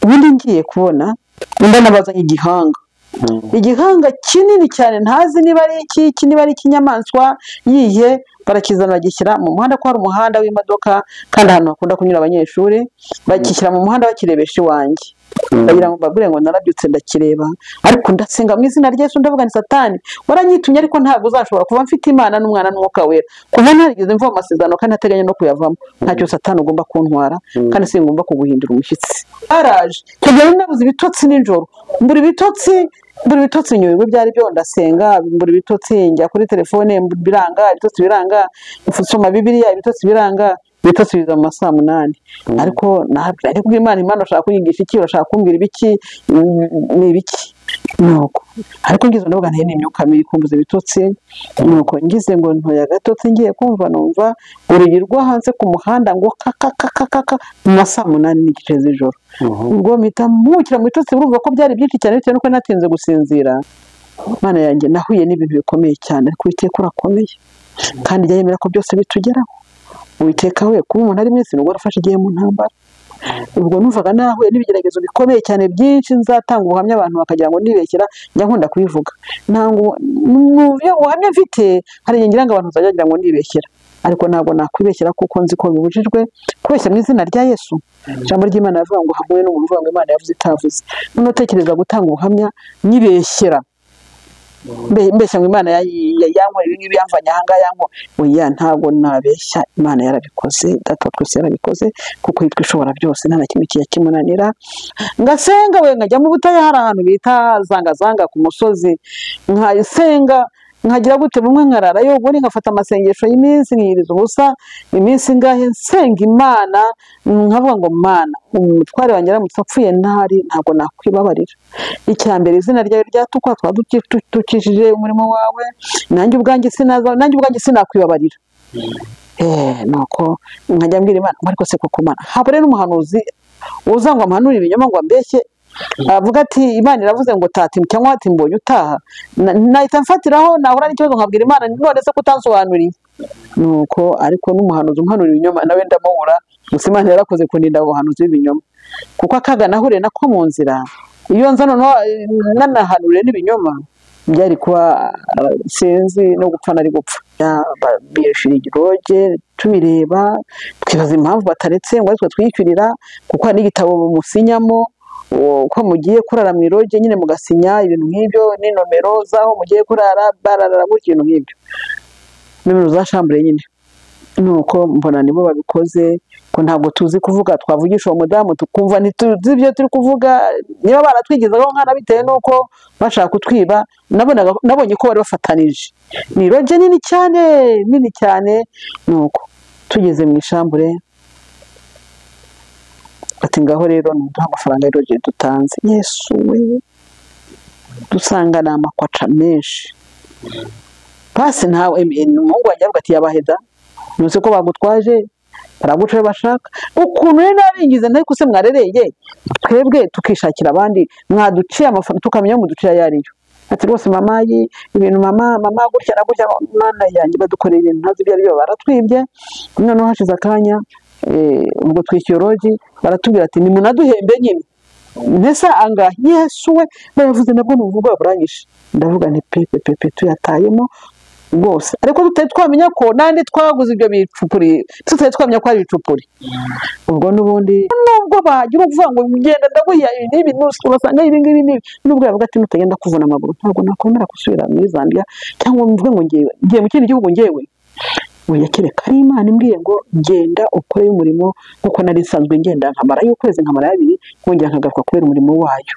ubundi ngiye kubona undi anabazanye igihanga igihanga kinini cyane ntazi niba ari iki iki niba ari ikinyamaswa yiye barakizana bagishyira mu muhanda ko hari umuhanda w'imodoka kandi ahantu hakunda kunyura abanyeshuri bakishyira mu muhanda bakirebesha iwanjye bagira ngo mbabwire ngo narabyutse ndakireba ariko ndasenga mu izina ryesu ndavuga ni satani waranyitumye ariko ntabwo uzashobora kuba mfite imana n'umwana n'umwuka wera kuva narigeze mva mu masezerano kandi ntateganya no kuyavamo ntacyo satani ugomba kuntwara kandi singomba kuguhindura umushyitsi baraje icyo gihe nari nabuze ibitotsi nijoro mbura ibitotsi mbura ibitotsi nyuma byari byo ndasenga mbura ibitotsi njya kuri telefone biranga ibitotsi biranga nsoma bibiriya ibitotsi biranga ibitotsi biza mu ma saa munani ariko nabwira ariko imana imana ushaka kunyigisha iki urashaka kumbwira ibiki ni ibiki nuko ariko ngize ndavuga ntiyo ni imyuka mibi kumbuza ibitotsi nuko ngize ngo ntoya agatotsi ngiye kumva numva urugi rwo hanze ku muhanda ngo kakakakakaka mu ma saa munani n'igice z'ijoro ubwo mpita mpukira mu bitotsi urumva ko byari byinshi cyane bitewe nuko natinze gusinzira imana yanjye nahuye n'ibintu bikomeye cyane ariko witeka urakomeye kandi jya yemera ko byose bitugeraho witeka we kuba umuntu ari mwese nubwo warafashe igihe mu ntambara ubwo numvaga nahuye n'ibigeragezo bikomeye cyane byinshi nzatanga ubuhamya abantu bakagira ngo nibeshyira njya nkunda kubivuga ntabwo ubuhamya mfite hari igihe ngira ngo abantu bazagira ngo nibeshyira ariko ntabwo nakwibeshyira kuko nzi ko bibujijwe kubeshya mu izina rya yesu ijambo ry'imana rivuga ngo hamwe n'umuntu uvuga ngo imana yavuze itavuze noneho utekereza gutanga ubuhamya nyibeshyira mbeshya ngo imana yankorera ibi ngibi yamvanye aha ngaha yankorera oya ntabwo nabeshya imana yarabikoze data twese yarabikoze kuko yitwa ishobora byose nta na kimwe kijya kimunanira ngasenga we nkajya mu butayu hari ahantu bita zangazanga ku musozi nkayisenga nkagira gute bumwe nkararayo ubundi nkafata amasengesho y'iminsi nkiyiriza ubusa iminsi ingahe nsenga imana nkavuga ngo mana umutware wanjye aramutse apfuye ntari ntabwo nakwibabarira icya mbere izina ryawe ryatukwa twaba dukikije umurimo wawe nanjye ubwanjye sinakwibabarira nuko nkajya mbwira imana ariko se koko mana habure n'umuhanuzi uza ngo amuhanurire ibinyoma ngo ambeshye avuga ati imana iravuze ngo tati cyangwa hati mbonye utaha nahita mfatiraho nahura n'ikibazo nkabwira imana none se kutansobanuriye nuko ariko n'umuhanuzi umuhanura ibinyoma nawe ndamubura gusa imana yarakoze kurinda ubuhanuzi bw'ibinyoma kuko akaga nahuriye nako mu nzira iyo nza noneho nanahanuriye n'ibinyoma byari kuba sinzi no gupfa nari gupfa biyishyura igiroge tubireba twibaza impamvu bataretse ngo aritwe twiyishyurira kuko hari n'igitabo bamusinyamo ko mugiye kurara mu iroge nyine mugasinya ibintu nk'ibyo n'inomero z'aho mugiye kurara bararara gutya ibintu nk'ibyo nimero za shambure nyine nuko mbona nibo babikoze ko ntabwo tuzi kuvuga twavugisha uwo mudamu tukumva ntituzi ibyo turi kuvuga niba baratwigezaho nkana bitewe n'uko bashaka kutwiba nabonye ko bari bafatanije ni iroge nini cyane nini cyane nuko tugeze mu ishambure ati ngaho rero nta mafaranga y'iroge dutanze yesu we dusanga ni amakwaca menshi pasi ntawe umuhungu wanjye avuga ati yabaheda ntuzi ko bagutwaje baraguca iyo bashaka ukuntu rero naringize ariko se mwarereye twebwe tukishakira abandi mwaduciye amafaranga tukamenya ayo muduciye ayo ariyo ati rwose mama ibintu mama mama gutya na gutya mwana yanjye badukoreye ibintu ntazi ibyo ari byo baratwibye noneho hashize akanya ubwo twishyuye rogi baratubwira ati ni munaduhembe nyine mbese angahe yesu we bayavuze nabwo ni ubuvuga burangije ndavuga nti pepe pepe tuyatayemo rwose ariko tutari twamenya ko nandi twaguze ibyo bicupuri tutari twamenya ko ari ibicupuri ubwo n'ubundi nubwo bagira uvuga ngo ngenda ndaguha n'ibi basanga ibi ngibi n'ibi nubwo yavuga ati nutagenda kuvuna amaguru ntabwo nakwemera gusubira muri zambia cyangwa mvuge ngo ngewe ngiye mu kindi gihugu ngewe wiyakireka ari imana imbwiye ngo genda ukore umurimo nk'uko nari isanzwe ngenda nkamarayo ukwezi nkamarayo abiri nkongera nkagaruka kubera umurimo wayo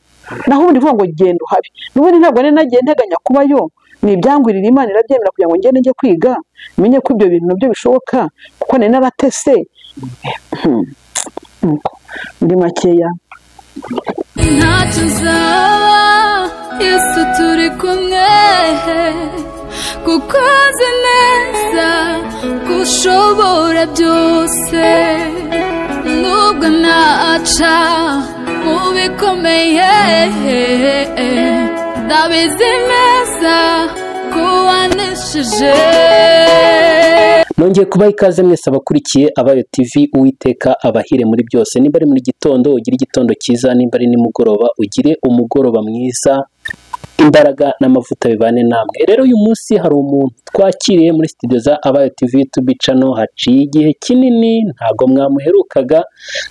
naho ubundi uvuga ngo genda uhabi n'ubundi ntabwo nari nagiye nteganya kubayo ni ibyangurira imana irabyemera kugira ngo ngende njye kwiga menye ko ibyo bintu nabyo bishoboka kuko nari naratese muri makeya ntacyo uzaba yesu turi kumwe kuko uzi neza ko ushobora byose nubwo naca mu bikomeye ndabizi neza ko waneshije nongeye kubaha ikaze mwese abakurikiye abayo TV uwiteka abahire muri byose nimba ari muri gitondo ugire igitondo cyiza nimba ari nimugoroba ugire umugoroba mwiza imbaraga n'amavuta bibane namwe rero uyu munsi hari umuntu twakiriye muri studio za abayo TV tubicano haciye igihe kinini ntabwo mwamuherukaga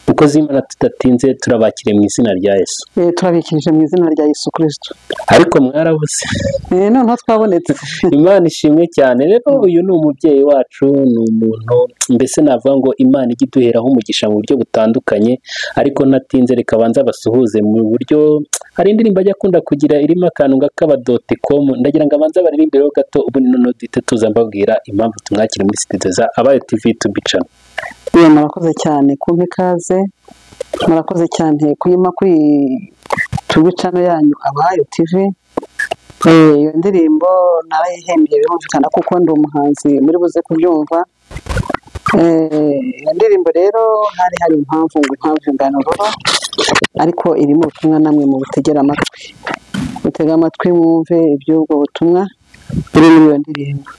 mukozi y'imana tudatinze turabakiriye mu izina rya Yesu Eh, turabikirije mu izina rya Yesu kirisito ariko mwarabuze noneho twabonetse imana ishimwe cyane rero uyu ni umubyeyi wacu ni umuntu mbese navuga ngo imana ijya iduheraho umugisha mu buryo butandukanye ariko natinze reka abanza basuhuze mu buryo hari indirimbo ajya akunda kugira irimo akantu ngakabadote komu ndagira ngo abanza baririmbe rero gato ubundi noneho duhite tuza mbabwira impamvu tumwakira muri studio za abayo tv tubicana Ye, murakoze cyane kumpa ikaze murakoze cyane kuyima kuri tubicano yanyu abayo TV Eh, iyo ndirimbo narayihembye birumvikana kuko ndi umuhanzi muri buze kubyumva Eh, iyo ndirimbo rero hari hari impamvu ngo impamvu ingano ruba ariko irimo ubutumwa namwe mu butegera amatwi mutege amatwi mwumve iby'ubwo butumwa buri muri iyo ndirimbo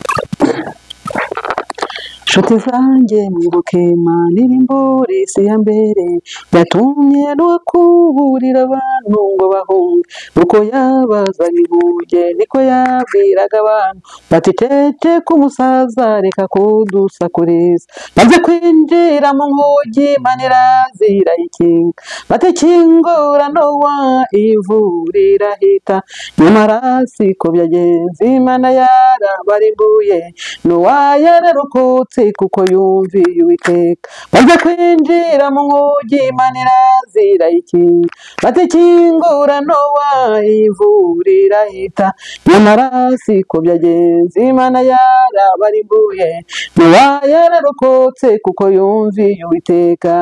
nshuti zanjye mwibuke manirimbure si ya mbere yatumye rukuburira abantu ngo bahunge uko yabazanye ihuge niko yabwiraga abantu bati tete k'umusaza reka kudusakuriza maze kwinjira mu nkugi manira zirayikinga batakingura nowa ivurira hita nyamara siko byagenze imana yarabarimbuye nowa yararokotse kuko yumviye uwiteka maze kwinjira mu nkugi imana zirayikinga batakingura nowa ivurira hita nyamara siko byagenze imana yarabarimbuye nowa yararokotse kuko yumviye uwiteka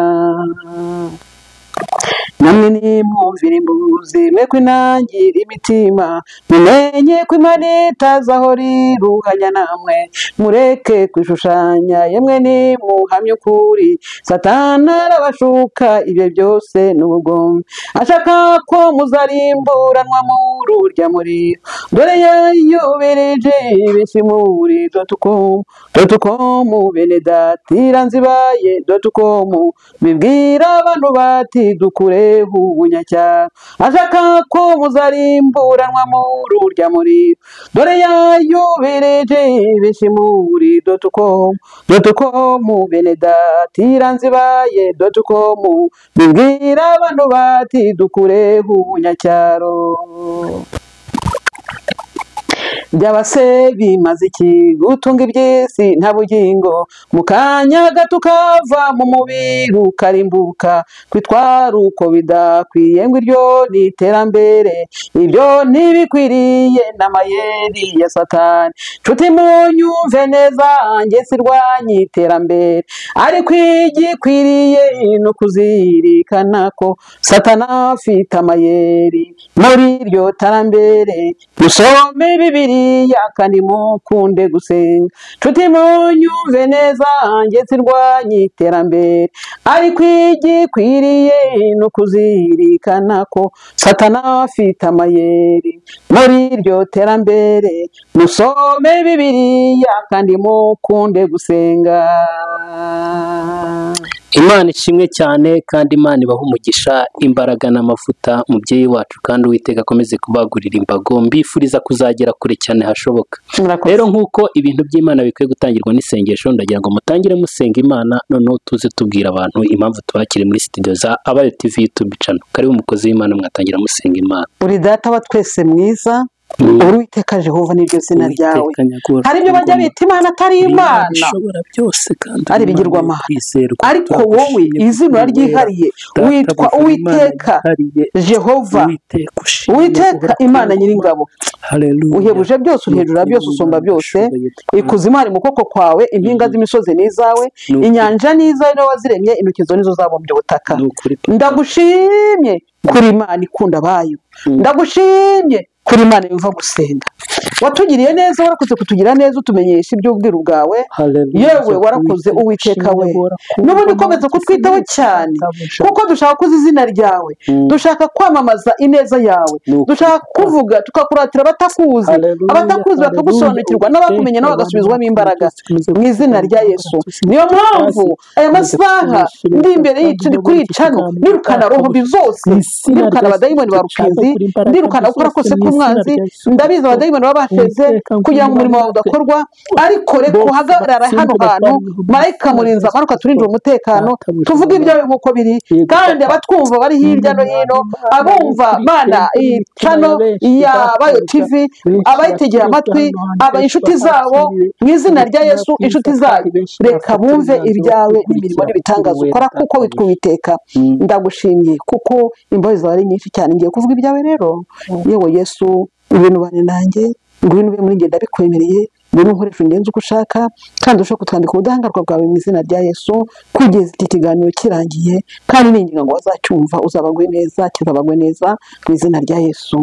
namwe nimwumvire imbuzi mwe kwinangire imitima mumenye ko imana itazaho riruhanya namwe mureke kwishushanya yemwe nimuhamye ukuri satana arabashuka ibyo byose ni ubugome ashaka ko muzarimburanwa muri urya muriro dore yayubereje benshi muri dotukomu dotukomu bene datira nzibaye dotukomu bibwira abantu bati dukureho ubunyacyaro ashaka ko muzarimburanwa muri urya muriro dore yayubereje benshi muri dotukomu dotukomu bene datira nzibaye dotukomu bibwira abantu bati dukureho ubunyacyaro byabase bimaze iki gutunga iby'isi nta bugingo mu kanya gato ukava mu mubiri ukarimbuka kwitwara uko bidakwiye ngo iryo ni iterambere ibyo ntibikwiriye n'amayeri ya satani nshuti munyumve neza njye sirwanya iterambere ariko igikwiriye ni ukuzirikana ko satana afite amayeri muri iryo tarambere musome bibiriya kandi mukunde gusenga nshuti munyumve neza njye sirwanya iterambere ariko igikwiriye ni ukuzirikana ko satana afite amayeri muri iryo terambere musome bibiriya kandi mukunde gusenga imana ishimwe cyane kandi imana ibaha umugisha imbaraga n'amavuta mubyeyi wacu kandi uwiteka akomeze kubagurira imbago mbifuriza kuzagera kure cyane hashoboka murakoze rero nk'uko ibintu by'imana bikwiye gutangirwa n'isengesho ndagira ngo mutangire musenga imana noneho tuze tubwira abantu impamvu tubakiri muri studio za abayo tv youtube channel karibu umukozi w'imana mwatangira musenga imana uri data wa twese mwiza uri uwiteka jehova n'iryo zina ryawe Uwiteka nyakubahwa, hari ibyo bajya bita imana atari imana ishobora byose kandi ari ibigirwamana. ariko wowe izina ryihariye witwa uwiteka jehova uwiteka imana nyir'ingabo uhebuje byose uhejura byose usumba byose ikuzimu hari mu kuboko kwawe impinga z'imisozi ni izawe Ni ukuri. inyanja ni izawe niwe waziremye intoki zo nizo zabumbye ubutaka Ni ukuri, papa. ndagushimye kuri imana ikunda abayo ndagushimye kuri imana yumva gusenga watugiriye neza warakoze kutugira neza utumenyesha iby'ubwiru bwawe yewe warakoze uwiteka we n'ubundi ukomeza kutwitaho cyane kuko dushaka kuzi izina ryawe Mm. dushaka kwamamaza ineza yawe Ni ukuri. dushaka kuvuga tukakuratira abatakuzi Hallelujah, abatakuzi hallelujah. bakagusobanukirwa n'abakumenya nabo bagasubizwamo imbaraga mu izina rya yesu niyo mpamvu aya masaha ndi imbere y'icu ndi kuri cano nirukana roho mbi zose nirukana abadayimoni ba rukinzi ndirukana gukora kose k'umwanzi ndabizi abadayimoni baba bateze kugira ngo umurimo wawe udakorwa ariko reka uhagarare hano hantu marayika murinzi amanuka turinjira umutekano tuvuge ibyawe nk'uko biri kandi abatwumva bari hirya no hino abumva mana iyi cano ya bayo tivi abayitegera amatwi aba inshuti zabo mu izina rya yesu inshuti zayo reka bumve ibyawe n'imirimo n'ibitangaza ukora kuko witwa uwiteka ndagushimiye kuko imbabazi zawe ari nyinshi cyane ngiye kuvuga ibyawe rero yewe yesu ibintu bane nanjye ngwino ube muri njye ndabikwemereye ngwino nkoresha ungenzi uko ushaka kandi ushobora kutwandika ubudahangarwa bwawe mu izina rya yesu kugeza iki kiganiro kirangiye kandi ninginga ngo bazacyumva uzabagwe neza kizabagwe neza mu izina rya yesu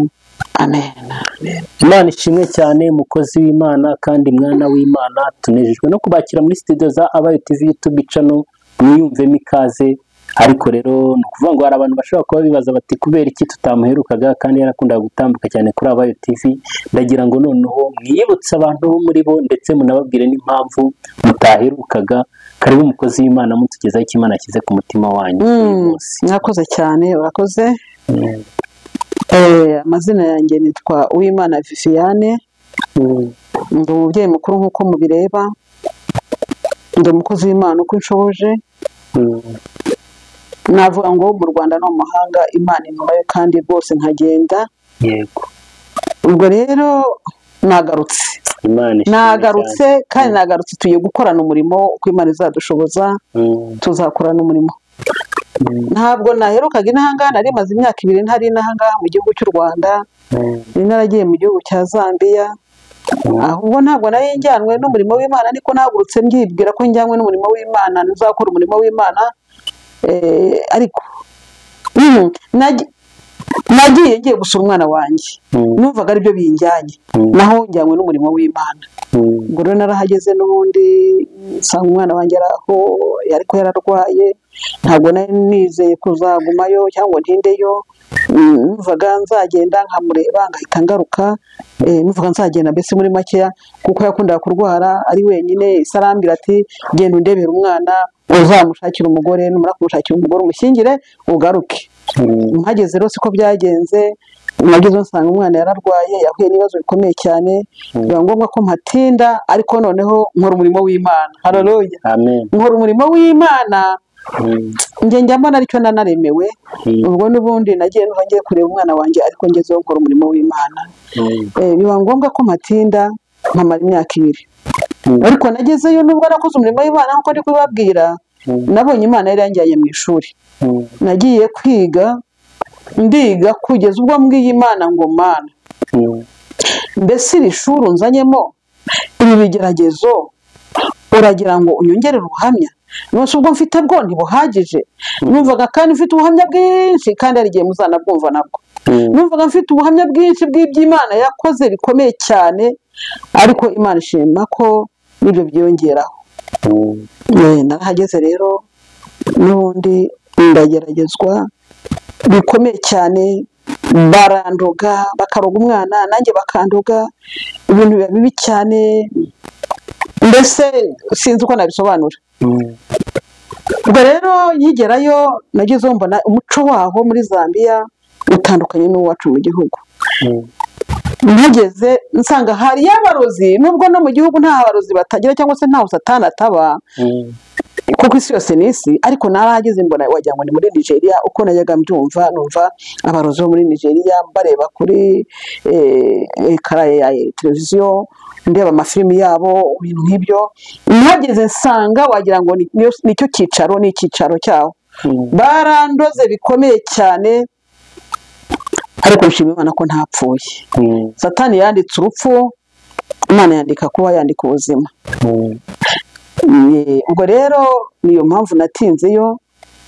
amen imana ishimwe cyane mukozi w'imana kandi mwana w'imana tunejejwe no kubakira muri studio za abayo tv youtube channel mwiyumvemo ikaze ariko rero ni ukuvuga ngo hari abantu bashobora kuba bibaza bati kubera iki tutamuherukaga kandi yarakundaga gutambuka cyane kuri abayo tv ndagira ngo noneho mwiyibutse abantu bo muri bo ndetse munababwire n'impamvu mutaherukaga karibu umukozi w'imana mutugezaho icyo imana ashyize ku mutima wanyu uyu Mm, munsi mwakoze cyane urakoze Mm, Eh, amazina yanjye nitwa uwimana viviane mm, ndi umubyeyi mukuru nk'uko mubireba ndi umukozi w'imana uko inshoboje mm. navuga ngo mu rwanda no mu mahanga imana inyumayo kandi rwose nkagenda yego ubwo rero nagarutse imana ishimwe nagarutse kandi Mm. nagarutse tugiye gukorana umurimo uko imana izadushoboza cyane. Mm, tuzakorana umurimo mm, ntabwo naherukaga inahangaha nari maze imyaka ibiri ntari inahangaha mu gihugu cy'u rwanda mm. nari naragiye mu gihugu cya zambiya ahubwo ntabwo nari njyanwe n'umurimo w'imana ariko nahagurutse mbyibwira ko njyanwe n'umurimo w'imana ntuzakora umurimo w'imana eh, ariko mm, nagi- nagiye ngiye gusura umwana wanjye Mm. numvaga aribyo binjyanye Mm. naho njyanwe n'umurimo w'imana Mm. ubwo rero narahageze n'ubundi nsanga umwana wanjye ari aho ariko yararwaye ntabwo nari nizeye kuzagumayo cyangwa ngo ntindeyo Mm, numvaga nzagenda nkamureba ngahita ngaruka Eh, numvaga nzagenda mbese muri makeya kuko yakundaga kurwara ari wenyine isa arambwira ati genda undebera umwana uzamushakira umugore numara kumushakira umugore umushyingire ugaruke Mm. mpageze rero siko byagenze nagezeho nsanga umwana yararwaye yahuye n'ibibazo bikomeye cyane biba ngombwa ko mpatinda ariko noneho nkora umurimo w'imana hararoya Amen. nkora umurimo w'imana Mm. njye njya mbona aricyo nanaremewe Mm. ubwo n'ubundi nagiye numva ngiye kureba umwana wanjye ariko ngezeho nkora umurimo w'imana Mm. Eh, biba ngombwa ko mpatinda nkamara imyaka ibiri Mm. ariko nagezeyo nubwo nakoze umurimo w'imana nk'uko ndi kubibabwira Mm. nabonye imana yari yanjyanye mu ishuri Mm. nagiye kwiga ndiga kugeza ubwo mbwiye imana ngo mana Mm. mbese iri shuri unzanyemo ibi bigeragezo uragira ngo unyongere ubuhamya nonese ubwo mfite bwo ntibuhagije numvaga kandi mfite ubuhamya bwinshi kandi hari igihe muzanabwumva nabwo Mm. numvaga mfite ubuhamya bwinshi bw'iby'imana yakoze bikomeye cyane ariko imana ishima ko n'ibyo byiyongeraho Mm. Eh, narahageze rero n'ubundi ndageragezwa bikomeye cyane barandoga bakaroga umwana nanjye bakandoga ibintu biba bibi cyane mbese sinzi uko nabisobanura Mm. ubwo rero nkigerayo nagezeho mbona umuco waho muri zambia utandukanye n'uwacu mu gihugu Mm. mpageze nsanga hari y'abarozi nubwo no mu gihugu nta barozi batagira cyangwa se ntaho satani ataba Mm. kuko isi yose ni isi ariko narahageze mbona wagira ngo ni muri nigeria uko najyaga mbyumva numva abarozi bo muri nigeria mbareba kuri eh, ekara ya televiziyo ndeba amafilimi yabo ibintu nk'ibyo mpageze nsanga wagira ngo ni- niyo- nicyo cyicaro ni icyicaro cyaho Mm. barandoze bikomeye cyane ariko nshima imana ko ntapfuye Mm. satani yanditse urupfu imana yandika kuba yandika ubuzima Mm. Eh, ubwo rero niyo mpamvu natinzeyo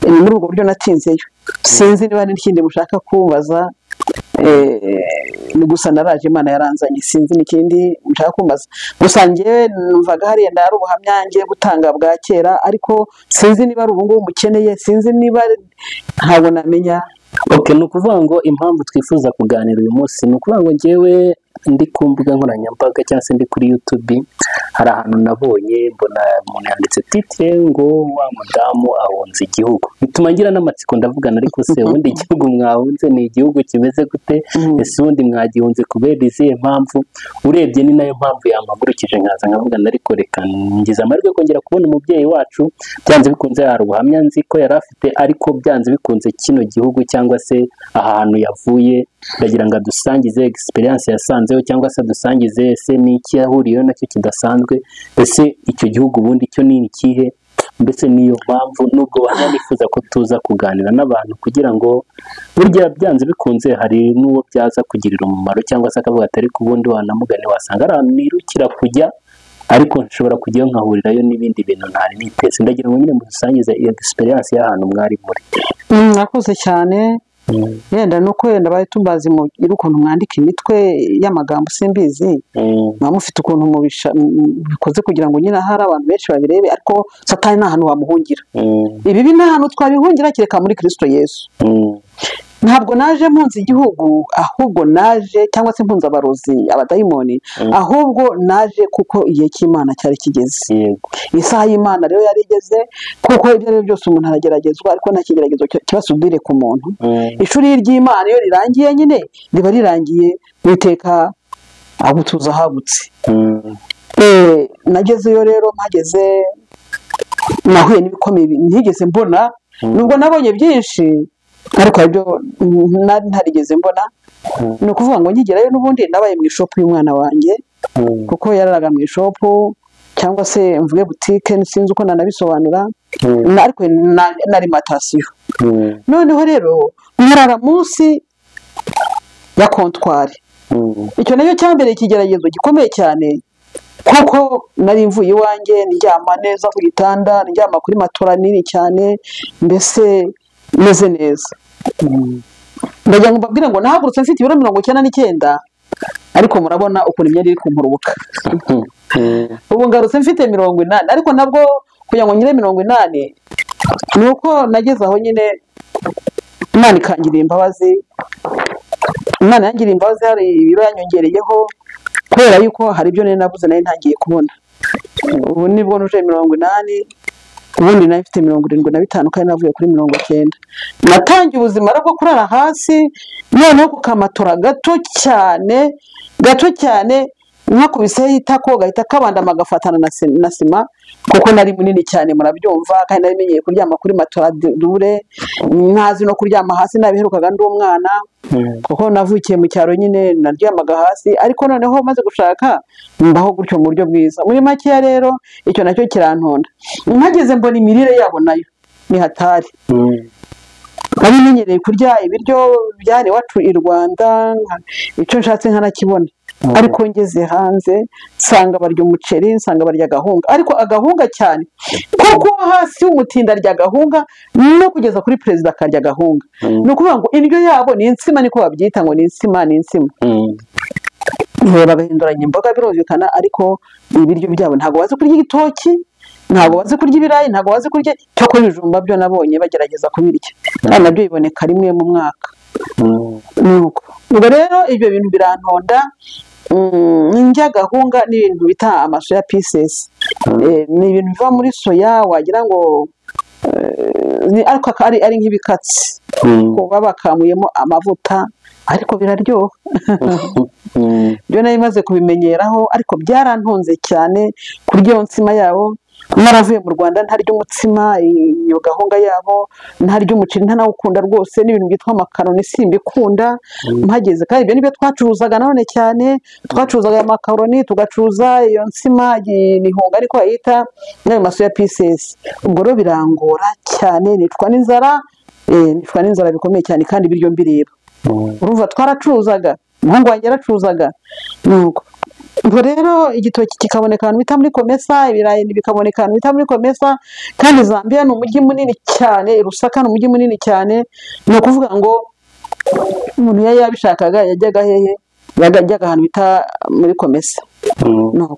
ni muri ubwo buryo natinzeyo sinzi niba hari n'ikindi mushaka kumbaza Eh, ni gusa naraje imana yaranzanye sinzi n'ikindi nshaka kumbaza gusa njyewe numvaga hariya ndari ubuhamya ngiye gutanga bwa kera ariko sinzi niba ari ubungubu mukeneye sinzi niba ari- ntabwo namenya Okay, ni ukuvuga ngo impamvu twifuza kuganira uyu munsi ni ukuvuga ngo njyewe ndi ku mbuga nkoranyambaga cyangwa se ndi kuri YouTube hari ahantu nabonye mbona umuntu yanditse titire ngo wa mudamu ahunze igihugu bituma ngira n'amatsiko ndavuga ariko se ubundi igihugu mwahunze ni igihugu kimeze gute Mhm. ese ubundi mwagihunze kubera izihe mpamvu urebye ni nayo mpamvu yampagurukije nkaza nkavuga ariko reka ngize amahirwe yo kongera kubona umubyeyi wacu byanze bikunze hari ubuhamya nzi ko yari afite ariko byanze bikunze kino gihugu cyangwa se ahantu yavuye ndagira ngo adusangize egisperiyanse yasanzeho cyangwa se adusangize ese n'iki yahuriyeho nacyo kidasanzwe ese icyo gihugu ubundi cyo ni ikihe mbese niyo mpamvu nubwo bananifuza ko tuza kuganira n'abantu kugira ngo burya byanze bikunze hari n'uwo byaza kugirira umumaro cyangwa se akavuga ati ariko ubundi wanamugane wasanga ari ahantu nirukira kujya ariko nshobora kujyayo nkahurirayo n'ibindi bintu ntari niteze ndagira ngo nyine mudusangize iyo egisperiyanse y'ahantu mwari muri Mm, murakoze cyane Mm, yenda ni uko yenda bari tubazi mugire ukuntu mwandika imitwe y'amagambo simbizi mm, muba mufite ukuntu mubisha- mu- mu- mubikoze kugira ngo nyine ahari abantu benshi babirebe ariko satani nta hantu wamuhungira mm, ibibi nta hantu twabihungira kereka muri kirisito yesu mm, ntabwo naje mpunze igihugu ahubwo naje cyangwa se mpunze abarozi abadayimoni Mm. ahubwo naje kuko igihe cy'imana cyari kigeze yego isaha y'imana rero yari igeze kuko ibyo ari byo byose umuntu arageragezwa ariko nta kigeragezo ki- kibasudire ku muntu Mm, ishuri ry'imana iyo rirangiye nyine riba rirangiye witeka agutuza ahagutse mm, Eh, nagezeyo rero mpageze nahuye n'ibikomeye bi- ntigeze mbona Mm. nubwo nabonye byinshi ariko hari ibyo mm, nari ntarigeze mbona Mm. ni ukuvuga ngo ngigerayo n'ubundi nabaye mu ishopu y'umwana wanjye mm, kuko yararaga mu ishopu cyangwa se mvuge butike sinzi uko nanabisobanura mm, na- ariko na- na alimantasiyo mm, noneho rero nkarara munsi ya kontwari mm, icyo nacyo cyambereye ikigeragezo gikomeye cyane kuko nari mvuye iwanjye ndyama neza ku gitanda ndyama kuri matora nini cyane mbese meze neza mm, ndagira ngo mbabwire ngo nahagurutse mfite ibiro mirongo icyenda n'icyenda ariko murabona ukuntu imyenda iri kumpurubuka mm, mm, ubu ngarutse mfite mirongo inani ariko nabwo kugira ngo ngire mirongo inani ni uko nageze aho nyine imana ikangiriye imbabazi imana yangiriye imbabazi hari ibiro yanyongereyeho kubera yuko hari ibyo nari nabuze nari ntangiye kubona ubu nibwo nuje mirongo inani ubundi nari mfite mirongo irindwi na bitanu kandi navuye kuri mirongo icyenda natangiye ubuzima bwo kurara hasi noneho ku kamatora gato cyane gato cyane nkakubiseho itako gahita kabandama agafatana na se- na sima kuko nari munini cyane murabyumva kandi nari menyeye kuryama kuri matora dure ntazi no kuryama hasi nabiherukaga ndi umwana mm, kuko navukiye mu cyaro nyine naryamaga hasi ariko noneho maze gushaka mbaho gutyo mu buryo bwiza muri makeya rero icyo nacyo kirantonda mpageze mbona imirire yabo nayo ni hatari mm. nari menyereye kurya ibiryo byari iwacu i rwanda nka- icyo nshatse nkanakibona Mm. ariko ngeze hanze nsanga barya umuceri nsanga barya agahunga ariko agahunga cyane kuko hasi y'umutindi arya agahunga no kugeza kuri perezida akarya agahunga Mm. ni ukuvuga ngo indyo yabo ni insima niko babyita ngo ni insima ni insima Mm, Ngo bagahinduranya imboga birumvikana ariko ibiryo byabo ntabwo bazi kurya igitoki ntabwo bazi kurya ibirayi ntabwo bazi kurya cyakora ibijumba byo nabonye bagerageza kubirya kandi nabyo biboneka rimwe mu mwaka mm, nuko ubwo rero ibyo bintu birantonda mm, indya gahunga ni ibintu bita amasoya pisesi Eh, ni ibintu biva muri soya wagira ngo eh, ni ariko ari, ari nk'ibikatsi mm, ko baba bakamuyemo amavuta ariko biraryoha mm. byo nari maze kubimenyeraho ariko byarantunze cyane kurya iyo nsima yabo naravuye mu rwanda ntarya umutsima iyo gahunda yabo ntarya umuceri ntanawukunda rwose n'ibintu byitwa amakaroni simbikunda mpageze kandi ibyo nibyo twacuruzaga nanone cyane twacuruzaga aya makaroni tugacuruza iyo nsima ibihunga ariko bayita n'ayo maso ya pisesi ubwo rero birangora cyane nicwa n'inzara eh, nicwa n'inzara bikomeye cyane kandi ibiryo mbireba Mm, urumva twaracuruzaga umuhungu wanjye yaracuruzaga nuko ubwo rero igitoki kikaboneka ahantu bita muri komesa ibirayi bikaboneka ahantu bita muri komesa kandi zambia ni umujyi munini cyane i rusaka ni umujyi munini cyane ni ukuvuga ngo umuntu iyo yabishakaga yajyaga hehe yajyaga ahantu bita muri komesa nuko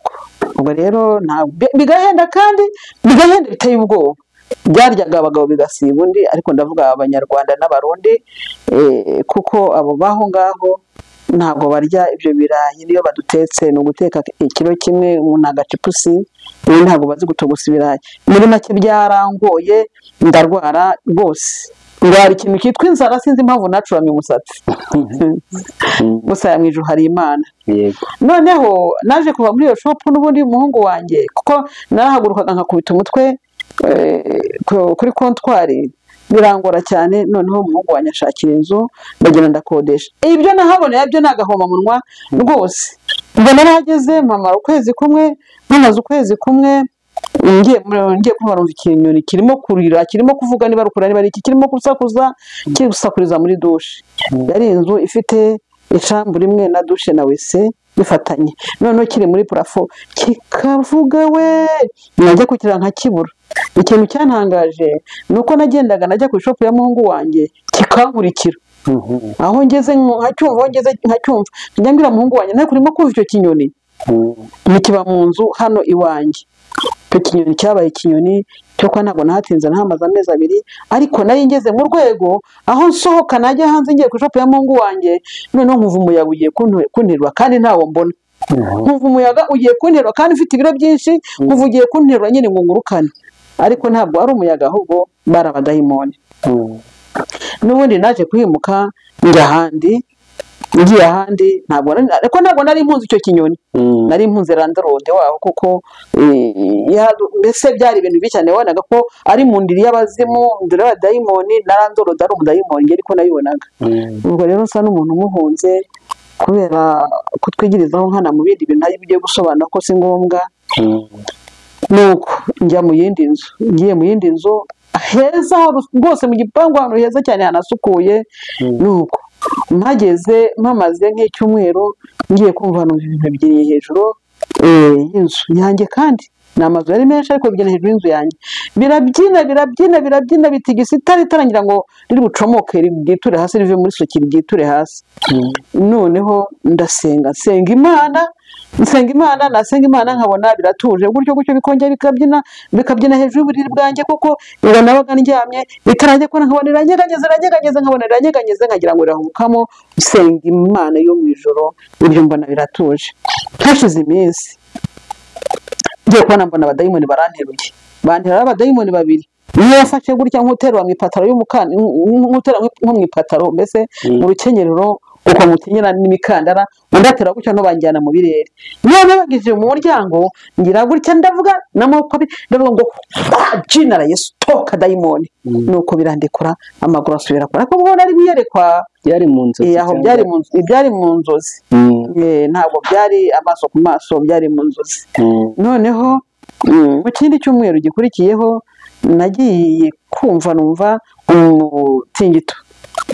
ubwo rero ntabwo bigahenda kandi bigahenda biteye ubwoba byaryaga abagabo bigasiba undi ariko ndavuga abanyarwanda n'abarundi eh, kuko abo baho ngaho ntabwo barya ibyo birayi niyo badutetse ni uguteka ikiro kimwe umuntu agacipusi ubu ntabwo bazi gutogusa ibirayi muri make byarangoye ndarwara rwose ndwara ikintu cyitwa inzara sinzi impamvu nacuramye umusatsi gusa yamwije hari imana yego noneho naje kuva muri iyo shopu n'ubundi umuhungu wanjye kuko narahagurukaga nkakubita umutwe eh, ku- kuri kontwari birangora cyane noneho umuhungu wanjye ashakira inzu ndagenda ndakodesha ibyo nahaboneye byo ni agahomamunwa rwose ubwo narahageze mpamara ukwezi kumwe mpamaze ukwezi kumwe ngiye ngiye kumva numva ikinyoni kirimo kurira kirimo kuvuga niba rukura niba ari iki kirimo gusakuza kiri gusakuriza muri dushe yari inzu ifite icambu rimwe na dushe na wese bifatanye noneho kiri muri purafo kikavuga we najya kukira nkakibura ikintu cyantangaje ni uko nagendaga najya ku ishopu ya muhungu wanjye kikankurikira Mhm. aho ngeze nkacyumva aho ngeze nkacyumva njya mbwira muhungu wanjye ntabwo urimo kumva icyo kinyoni Mhm. ntikiba mu nzu hano iwanjye icyo kinyoni cyabaye ikinyoni cyo kuba ntabwo nahatinze nahamaze amezi abiri ariko nari ngeze mu rwego aho nsohoka najya hanze ngiye ku ishopu ya mungu wanjye noneho nkumva umuyaga ugiye kuntu- kunterura kandi ntawo mbona Mhm. nkumva umuyaga ugiye kunterura kandi ufite ibiro byinshi nkumva ugiye kunterura nyine ngo ngurukane ariko ntabwo ari umuyaga ahubwo bari abadayimoni Mhm. n'ubundi naje kwimuka njya ahandi ngiye ahandi ntabwo nari- ariko ntabwo nari mpunzi icyo kinyoni Mhm. nari impunzi randarode waho kuko eh, ya- mbese byari ibintu bibi cyane wabonaga ko ari mu ndiri y'abazimu ndiri y'abadayimoni na randorode ari umudayimoni njye ariko nayibonaga Mhm. ubwo rero nsa n'umuntu umuhunze kubera kutwigirizaho nkana mu bindi bintu ari bigiye gusobanura ko si ngombwa Mhm. nuko njya mu yindi nzu ngiye mu yindi nzu heza ho- rwose mu gipangu ahantu heza cyane hanasukuye Mm. nuko mpageze mpamaze nk'icyumweru ngiye kumva numva ibintu byiriye hejuru eh, y'inzu yanjye kandi ni amazu yari menshi ariko bibyina hejuru y'inzu yanjye birabyina birabyina birabyina bitigisa itara itara ngira ngo riri bucomoke ryiture hasi rive muri soki ryiture hasi Mhm. noneho ndasenga nsenga imana nsenga imana nasenga imana nkabona biratuje gutyo gutyo bikongera bikabyina bikabyina hejuru y'uburiri bwanjye kuko ngo nabaga ndyamye itarangiye kubona nkabona iranyeganyeze iranyeganyeze nkabona iranyeganyeze nkagira ngo irahumukamo nsenga imana yo mu ijoro ibyo mbona biratuje hashize iminsi ngiye kubona mbona abadayimoni baranteruye banterura abadayimoni babiri niyo yafashe gutya nk'uterura mu ipataro y'umukandara nk'uterura nko mu ipataro mbese mu rukenyerero uko mutinyera n'imikandara undi atera gutya banjyana mu birere niyo nabagije mu muryango ngira gutya ndavuga n'amaboko abiri ndavuga ngo jinara yesu toka dayimoni Mm. nuko birandekura amaguru asubira kure ariko ubwo nari wiyerekwa byari mu nzu eh, aho byari mu nzu- byari mu nzozi Eh, ntabwo byari amaso ku maso byari mu nzozi noneho mm, mu kindi cyumweru gikurikiyeho nagiye kumva numva umutingito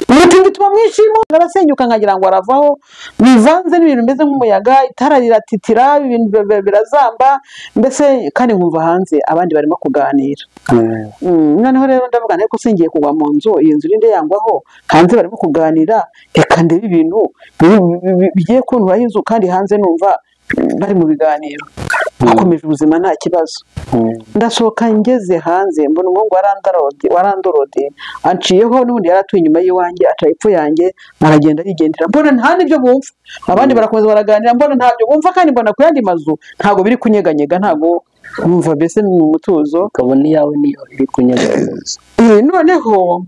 umutingito uba mwinshi mo arasenyuka nkagira ngo aravaho bivanze n'ibintu bimeze nk'umuyaga itara riratitira ibintu bi- bi- birazamba mbese kandi nkumva hanze abandi barimo kuganira Mm, noneho rero ndavuga ariko singiye kugwa mu nzu iyi nzu irinde yangwaho hanze barimo kuganira reka ndebe ibintu bi- bi- bi- bigiye kunturaho inzu kandi hanze numva mm, bari mu biganiro hakomeje ubuzima nta kibazo ndasohoka ngeze hanze mbona umuhungu wa randarodi wa randorodi anciyeho n'ubundi yari atuye inyuma y'iwanjye aca hepfo yanjye aragenda yigendera mbona nta n'ibyo bumva abandi barakomeza baraganira mbona ntabyo bumva kandi mbona ku yandi mazu ntabwo biri kunyeganyega ntabwo numva mbese ni umutuzo ukabona iyawe niyo iri kunyeganyeza Eh, noneho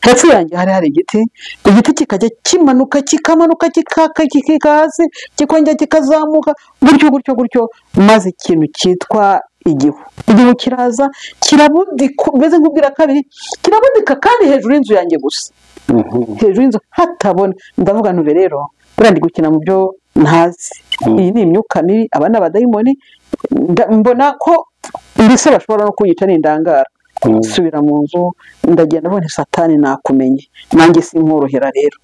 hepfo yanjye hari hari igiti igiti kikajya kimanuka kikamanuka kikaka kikika hasi kikongera kikazamuka gutyo gutyo gutyo maze ikintu cyitwa igihu igihu kiraza kirabudika umeze nk'ubwira kabiri kirabudika kandi hejuru y'inzu yanjye gusa hejuru y'inzu hatabona ndavuga ntubi rero buriya ndi gukina mu byo ntazi Mm. iyi ni imyuka mibi aba ni abadayimoni nda- mbona ko mbese bashobora no kunyica n'indangara nsubira mu nzu ndagenda abona satani nakumenye nanjye sinkorohera rero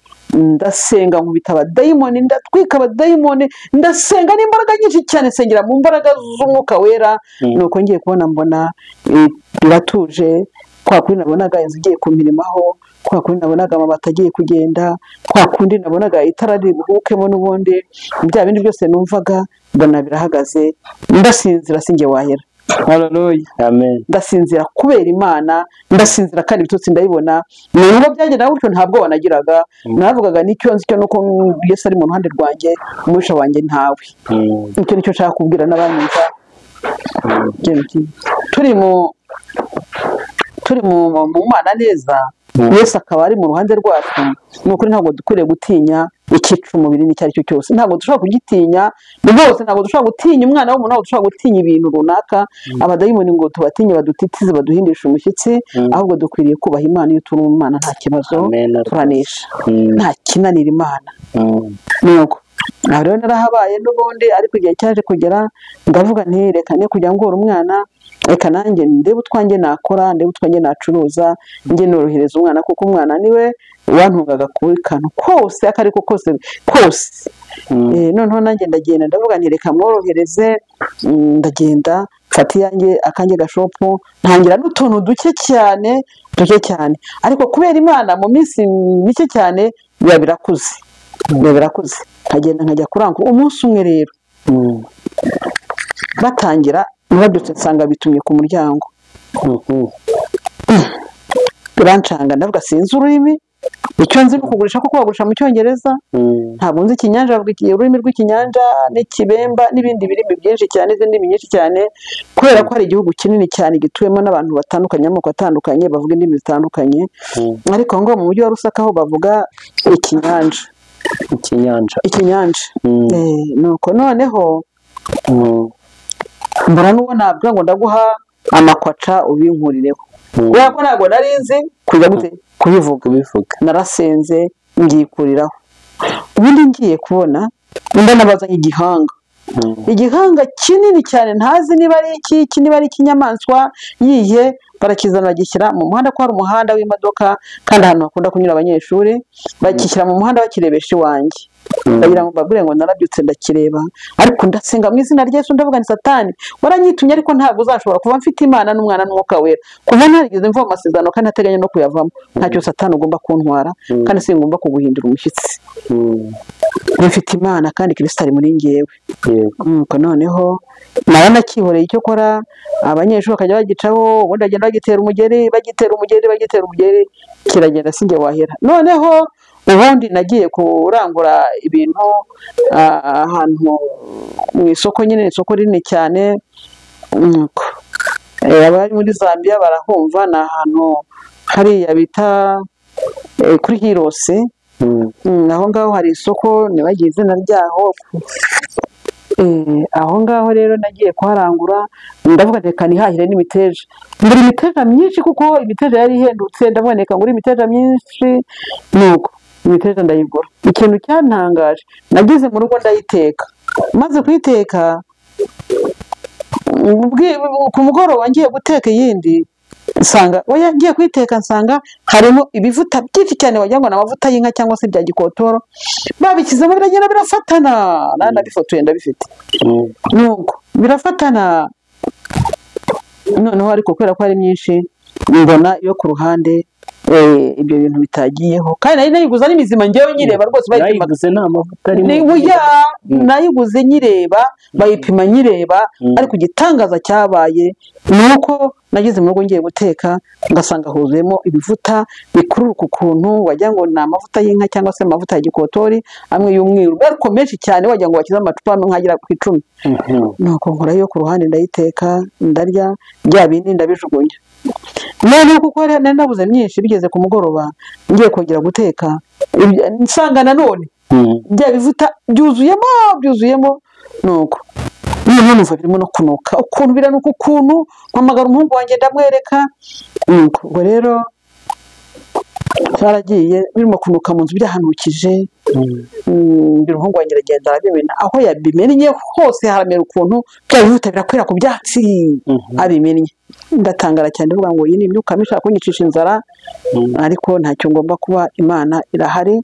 ndasenga nkubita abadayimoni ndatwika abadayimoni ndasenga n'imbaraga nyinshi cyane nsengera mu mbaraga z'umwuka wera Mm. nuko ngiye kubona mbona eh, biratuje kwa kundi nabonaga inzu igiye ku mirimo aho kwa kundi nabonaga amabati agiye kugenda kwa kundi nabonaga itara riri buhukemo n'ubundi bya bindi byose numvaga mbona birahagaze ndasinzira sinjye wahera hararoya amen ndasinzira kubera imana ndasinzira kandi ibitutsi ndayibona ni nubwo byagenda gutyo ntabwo wanagiraga navugaga n'icyo nzi cyo nuko Yesu ari mu ruhande rwanjye umwisha wanjye ntawe Mm, icyo nicyo nshaka kubwira n'abanyumva turi mu turi mu mu mana neza Mm. Yesu akaba ari mu ruhande rwacu ni ukuri ntabwo dukwiriye gutinya ikica umubiri n'icyo ari cyo cyose ntabwo dushobora kugitinya rwose ntabwo dushobora gutinya umwana w'umuntu ntabwo dushobora gutinya ibintu runaka abadayimoni ngo tubatinye badutitize baduhindishe umushyitsi Mm. ahubwo dukwiriye kubaha imana iyo turi mu mana nta kibazo Amen. turanesha mm, nta kinanira imana mm, nuko aha rero narahabaye n'ubundi ariko igihe cyaje kugera ndavuga nti reka ne kujya ngora umwana reka nanjye ndebe utwanjye nakora ndebe utwanjye nacuruza njye norohereza umwana kuko umwana niwe wantungaga kuri kantu kose ako ariko kose kose mm, Eh, noneho nanjye ndagenda ndavuga nti reka mworohereze mm, ndagenda mfata iyanjye akanjye gashopu ntangira n'utuntu duke cyane duke cyane ariko kubera imana mu minsi mike cyane biba birakuze biba birakuze nkagenda nkajya kurangura umunsi umwe rero mm, batangira babyutse nsanga bitumye ku muryango mhm, birancanga ndavuga sinzi ururimi icyo nzi ni ukugurisha kuko bagurisha mu cyongereza mm, ntabwo nzi ikinyanja bavuga iki- ururimi rw'ikinyanja n'ikibemba n'ibindi birimi byinshi cyane n'izindi ndimi nyinshi cyane kubera ko hari igihugu kinini cyane gituwemo n'abantu batandukanye amoko atandukanye bavuga indimi zitandukanye mm, ariko ngo mu mujyi wa rusaka ho bavuga ikinyanja ikinyanja ikinyanja Mm. Eh, nuko noneho Mm, mbona n'uwo nabwira ngo ndaguha amakwaca ubinkurireho mm, kubera ko ntabwo nari nzi kujya gute kubivuga kubivuga narasenze ngikuriraho ubundi ngiye kubona undi anabaza igihanga Mm, igihanga kinini cyane ntazi niba ari iki iki niba ari ikinyamaswa yihe barakizana bagishyira mu muhanda ko hari umuhanda w'imodoka kandi ahantu hakunda kunyura abanyeshuri bakishyira mu muhanda bakirebesha iwanjye Mm. bagira ngo mbabwire ngo narabyutse ndakireba ariko ndasenga mu izina rya Yesu ndavuga ni satani waranyitumye ariko ntabwo uzashobora kuba mfite imana n'umwana n'umwuka wera kuva narigeze mva mu masezerano kandi ntateganya no kuyavamo ntacyo satani ugomba kuntwara Mm. kandi singomba kuguhindura umushyitsi mm, mfite imana kandi kirisita ari muri ngewe yego nuko noneho naba nakihoreye icyo akora abanyeshuri bakajya bagicaho ubundi bagenda bagitera umugeri bagitera umugeri bagitera umugeri kiragenda sinjye wahera noneho ubundi nagiye kurangura ibintu ah, ahantu mu isoko nyine ni isoko rinini cyane nuko Eh, abari muri zambia barahumva ni ahantu hariya bita eh, kuri hirose Mm, Mm, aho ngaho hari isoko nibagiye izina ryaho Eh, aho ngaho rero nagiye kuharangura ndavuga nti reka nihahire n'imiteja ngura imiteja myinshi kuko imiteja yari ihendutse ndavuga nti reka ngura imiteja myinshi nuko imiteja ndayigura ikintu cyantangaje nageze mu rugo ndayiteka maze kuyiteka ubwi- ku mugoroba ngiye guteka iyindi nsanga oya ngiye kuyiteka nsanga harimo ibivuta byinshi cyane wagira ngo ni amavuta y'inka cyangwa se bya gikotoro babishyizemo biragenda birafatana nari nabifotoye ndabifite mm, nuko birafatana noneho ariko kubera ko ari myinshi mbona yo ku ruhande eh, ibyo bintu bitagiyeho kandi nari nayiguze ari mizima ngewe nyireba rwose bayipimaga nayiguze nta mavuta arimo ni buya Mm. nayiguze nyireba bayipima nyireba Mm. ariko igitangaza cyabaye ni uko nageze mu rugo ngiye guteka ngasanga huzuyemo ibivuta bikururuka ukuntu wagira ngo ni amavuta y'inka cyangwa se amavuta ya gikotori amwe y'umweru ariko menshi cyane wagira ngo wakize amacupa amwe nkagera ku icumi Mhm, nuko nkora yo ku ruhande ndayiteka ndarya bya bindi ndabijugunya noneho kuko hari- nari nabuze myinshi bigeze ku mugoroba ngiye kongera guteka ibya- nsanga nanone mm, bya bivuta byuzuyemo byuzuyemo nuko noneho numva birimo no kunuka ukuntu biranuka ukuntu mpamagara umuhungu wanjye ndamwereka nuko ubwo rero twaragiye birimo kunuka mu nzu birahanukije mm, Mm, mbere umuhungu wanjye aragenda arabimena aho yabimennye hose haramera ukuntu bya bivuta birakwira ku byatsi Mhm. abimennye ndatangara cyane ndavuga ngo iyi ni imyuka mibi ishobora kunyicisha inzara ariko ntacyo ngomba kuba imana irahari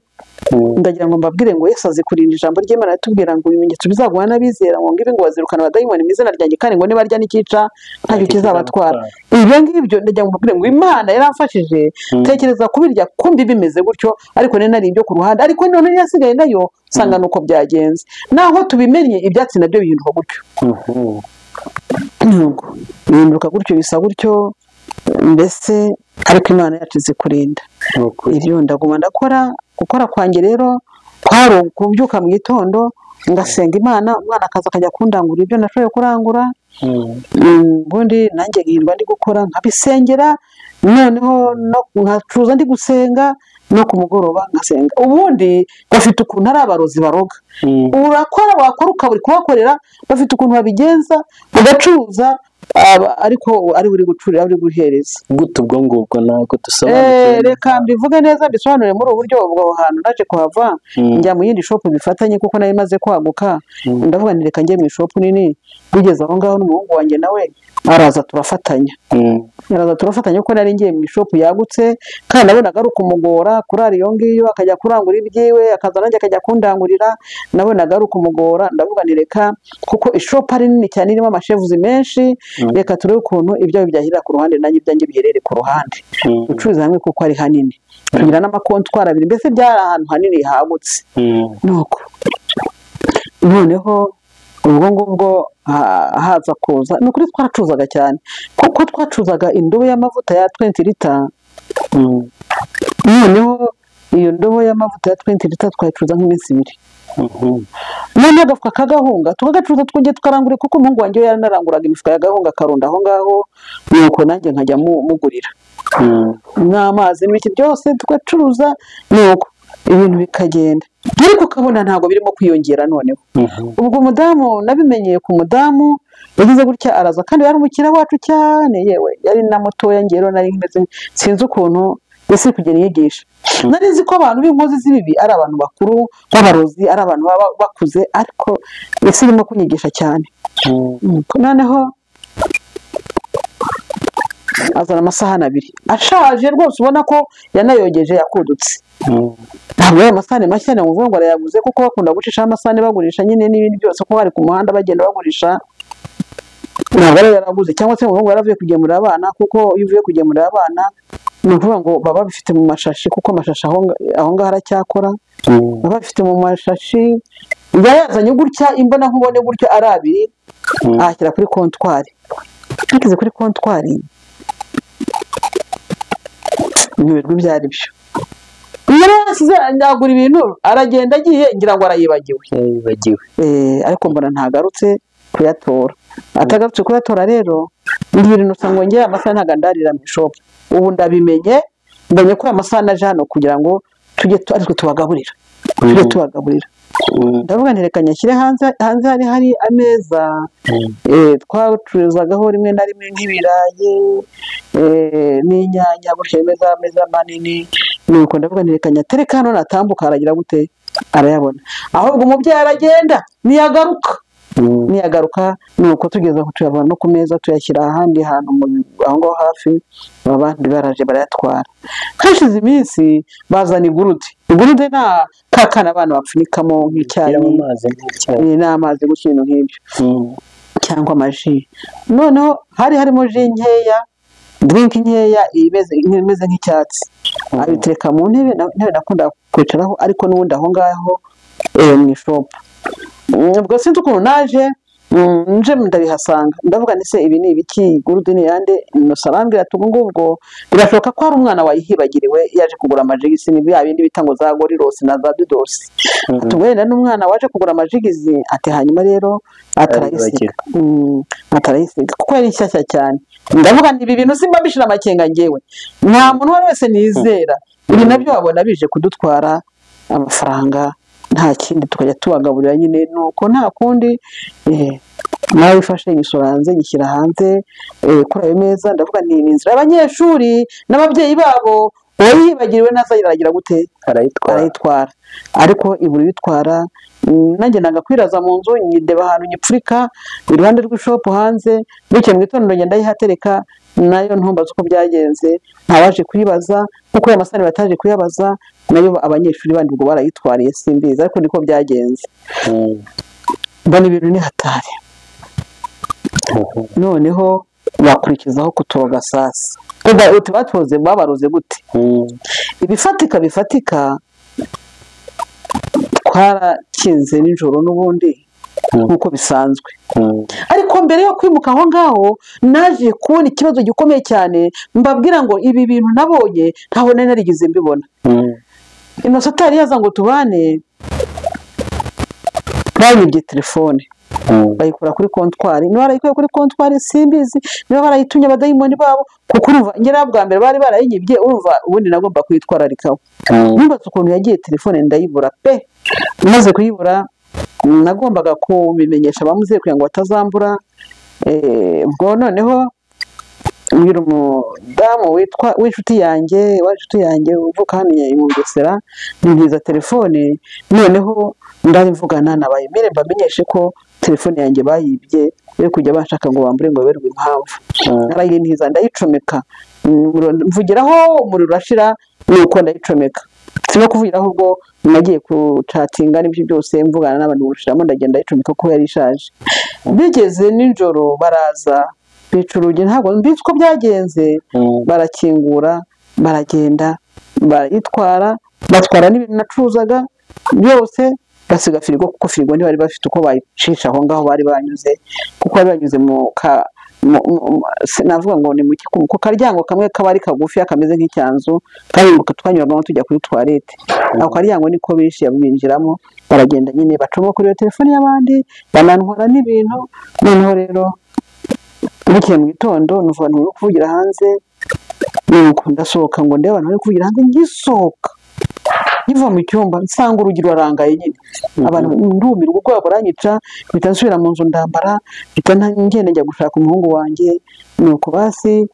ndagira ngo mbabwire ngo Yesu azi kurinda ijambo ry'Imana ritubwira ngo ibimenyetso bizaguha n'abizera ngo ngibi ngo bazirukana abadayimoni mu izina ryanjye kandi ngo nibarya n'ikica ntacyo kizabatwara ibyo ngibyo ndagira ngo mbabwire ngo Imana yaramfashije tekereza kubirya kumbi bimeze gutyo ariko nari nari ibyo ku ruhande ariko none yasigaye nayo usanga ni uko byagenze naho tubimenye ibyatsi nabyo bihinduka gutyo Yego. bihinduka gutyo bisa gutyo mbese ariko imana yacu izi kurinda ibyo ndaguma ndakora gukora kwanjye rero kwari ukubyuka mu gitondo ngasenga imana umwana akaza akajya kundangura ibyo nashoboye kurangura Mm, ubundi nanjye nkirirwa ndi gukora nkabisengera noneho no- nkacuza ndi gusenga no ku mugoroba ngasenga ubundi bafite ukuntu ari abarozi baroga urakora wakora ukaburi kuhakorera bafite ukuntu babigenza ugacuruza aba- ariko ari buri gucurira ari buri guhereza gute ubwo ngubwo ntabwo Eh, dusobanukiwe reka mbivuge neza mbisobanure muri ubu buryo ubwo aho hantu naje kuhava Mm. njya mu yindi shopu bifatanye kuko nari maze kwaguka Mm. ndavuga nti reka njye mu ishopu nini bigeze aho ngaho n'umuhungu wanjye nawe araza turafatanya Mm, araza turafatanya kuko nari ngiye mu ishopu yagutse kandi nabonaga ari ukumugora kurara iyo ngiyo akajya kurangura ibyiwe akaza nanjye akajya kundangurira nabonaga ari ukumugora ndavuga nti reka kuko ishopu ari nini cyane irimo amashevuzi menshi Mm. reka turebe ukuntu ibyawe byahirira ku ruhande nanjye ibyanjye biherere ku ruhande mm, gucuruza hamwe kuko ari hanini tugira n'amakontwari abiri mbese byari ahantu hanini hagutse mm, nuko noneho ubwo ngubwo ha- haza kuza ni ukuri twaracuzaga cyane kuko twacuzaga indobo y'amavuta ya 20 lita mm, noneho iyo ndobo y'amavuta ya 20 lita twayicuruza nk'iminsi ibiri mhm, noneho agafuka k'agahunga tukagacuruza twongeye tukarangurira kuko umuhungu wanjye we yaranaranguraga imifuka y'agahunga akarunda aho ngaho nuko nanjye nkajya mu- mugurira mm, n'amazi n'ibiki byose tugacuruza nuko ibintu bikagenda ariko ukabona ntabwo birimo kwiyongera noneho mhm, ubwo umudamu nabimenyeye ku mudamu yagize gutya araza kandi yari umukiriya wacu cyane yewe yari na mutoya ngero nari meze sinzi ukuntu isi iri kugenda inyigisha nari nzi ko abantu b'inkozi z'ibibi ari abantu bakuru b'abarozi ari abantu baba bakuze ariko isi irimo kunyigisha cyane mm, noneho azana amasahani abiri ashaje rwose ubona ko yanayogeje yakudutse mm, ntabwo ari amasahani mashya ni ukuvuga ngo arayaguze kuko bakunda gucishaho amasahani bagurisha nyine n'ibindi byose kuko bari ku muhanda bagenda bagurisha ntabwo ari yaraguze cyangwa se ngo yaravuye kugemurira abana kuko iyo uvuye kugemurira abana ni ukuvuga ngo baba bifite mu mashashi kuko amashashi aho nga- aho ngaho aracyakora mm, baba bafite mu mashashi yari yazanye gutya imbona nkubone gutya ari abiri Mm. ahashyira kuri kontwari ageze kuri kontwari ntibirirwa ibyo ari byo yari yasize yagura ibintu aragenda agiye ngira ngo arayibagiwe yibagiwe Eh, ariko mbona ntagarutse kuyatora atagarutse kuyatora rero ndi ibintu usanga ngera amasaha ntabwo ndarira mu ishopu ubu ndabimenye mbonye ko aya masaha naje hano kugira ngo tujye tu- aritwe tubagaburira tujye Mm. tubagaburira Mm, ndavuga nti reka nyashyire hanze hanze hari hari ameza mm, eh, twacururizagaho rimwe na rimwe nk'ibirayi eh, n'inyanya gutya ameza ameza manini nuko ndavuga nti reka nyatereka hano natambuka aragira gute arayabona ahubwo umubyeyi aragenda ntiyagaruka mm, niyagaruka nuko tugeze aho tuyavana no ku meza tuyashyira ahandi hantu mu aho ngaho hafi abandi baraje barayatwara hashize iminsi bazana igurude igurude nta kakana abana bapfunikamo nk'icyayi yaba amazi n'icyayi eh, n'amazi gutya ibintu nk'ibyo Mm, cyangwa amaji noneho hari harimo ji nkeya dirinki nkeya imeze imeze nk'icyatsi abitereka mu ntebe na- intebe nakunda kwicaraho ariko n'ubundi aho ngaho eh, mu ishopu Mm, ubwo sinzi ukuntu naje mm, nje ndabihasanga ndavuga nti se ibi ni ibiki gurude ni yande innocent arambwira ati ubu ngubwo birashoboka ko hari umwana wayihibagiriwe yaje kugura amajigisi ni bya bindi bita ngo za gorirosi na za dudosi mm, atubwira n'umwana waje kugura amajigizi ati hanyuma rero atarayisiga Mm, atarayisiga kuko yari nshyashya cyane ndavuga nti ibi bintu simba mbishira amakenga ngewe nta muntu uwo ari wese nizera ibi nabyo wabona bije kudutwara amafaranga nta kindi tukajya tubagaburira nyine nuko nta kundi eh, nawe ifashe imisoro hanze nyishyira hanze eh, kuri ayo meza ndavuga ni ni inzira y'abanyeshuri n'ababyeyi babo uwayihibagiriwe nazageragira gute arayitwara arayitwara ariko ibura ibitwara mm, nanjye nagakwiraza mu nzu nyideba ahantu nyipfurika iruhande rw'ishopu hanze bityo mu gitondo ngenda ayihatereka nayo ntumbaza uko byagenze ntawaje kuyibaza kuko aya masani bataje kuyabaza nayo abanyeshuri bandi ubwo barayitwariye simbizi ariko niko byagenze Mm. mbona ibintu ni hatari Mhm. noneho wakurikizaho kutoga sasa Uba- uti batoze babaroze gute Mm. ibifatika bifatika twarakinze nijoro n'ubundi Mm. nk'uko bisanzwe Mm. ariko mbere yo kwimuka aho ngaho naje kubona ikibazo gikomeye cyane mbabwira ngo ibi bintu nabonye ntaho nari narigeze mbibona Mm. inosa atari yaza ngo tubane banyibye telefone Mm. bayikura kuri kontwari niba barayikuye kuri kontwari simbizi niba barayitumye abadayimoni babo kuko urumva nyirayo bwa mbere bari barayinyibye urumva ubundi nagomba kuyitwararikaho Mm. nubatse ukuntu yagiye telefone ndayibura pe maze kuyibura nagombaga kubimenyesha abamuzeyi kugira ngo batazambura Eh, ubwo noneho mbwira umudamu witwa w'inshuti yanjye w'inshuti yanjye uvuka hano i Mugesera nibwiza telefone noneho ndabivugana na bayimire mbamenyeshe ko telefone yanjye bayibye yo kujya bashaka ngo bambure ngo baberwe impamvu Mm. narayirindiza ndayicomeka Umuriro- mvugiraho umuriro urashira nuko ndayicomeka si no kuvugiraho ubwo nagiye kucatinga n'ibyo byose mvugana n'abantu gushiramo ndagenda ndayicomeka kuko yari ishaje bigeze nijoro baraza bica urugi ntabwo mbizi uko byagenze Mm. barakingura baragenda barayitwara batwara n'ibintu nacuruzaga byose basiga firigo kuko firigo ntibari bafite uko bayicisha aho ngaho bari banyuze kuko bari banyuze mu ka mu- mu- mu- sinavuga ngo ni mu ki- ku karyango kamwe kaba ari kagufi kameze nk'icyanzu kahinguka twanyuragamo tujya kuri tuwarete ako karyango niko bishe binjiramo baragenda nyine bacamo kuri iyo telefone y'abandi banantwara n'ibintu noneho rero bukeye mu gitondo numva abantu bari kuvugira hanze nuko ndasohoka ngo ndebe abantu bari kuvugira hanze ngisohoka nkiva mu cyumba nsanga urugi rurarangaye nyine abantu ndumirwa ubwoba buranyica mpita nsubira mu nzu ndambara mpita nta- ngenda njya gushaka umuhungu wanjye nuko basi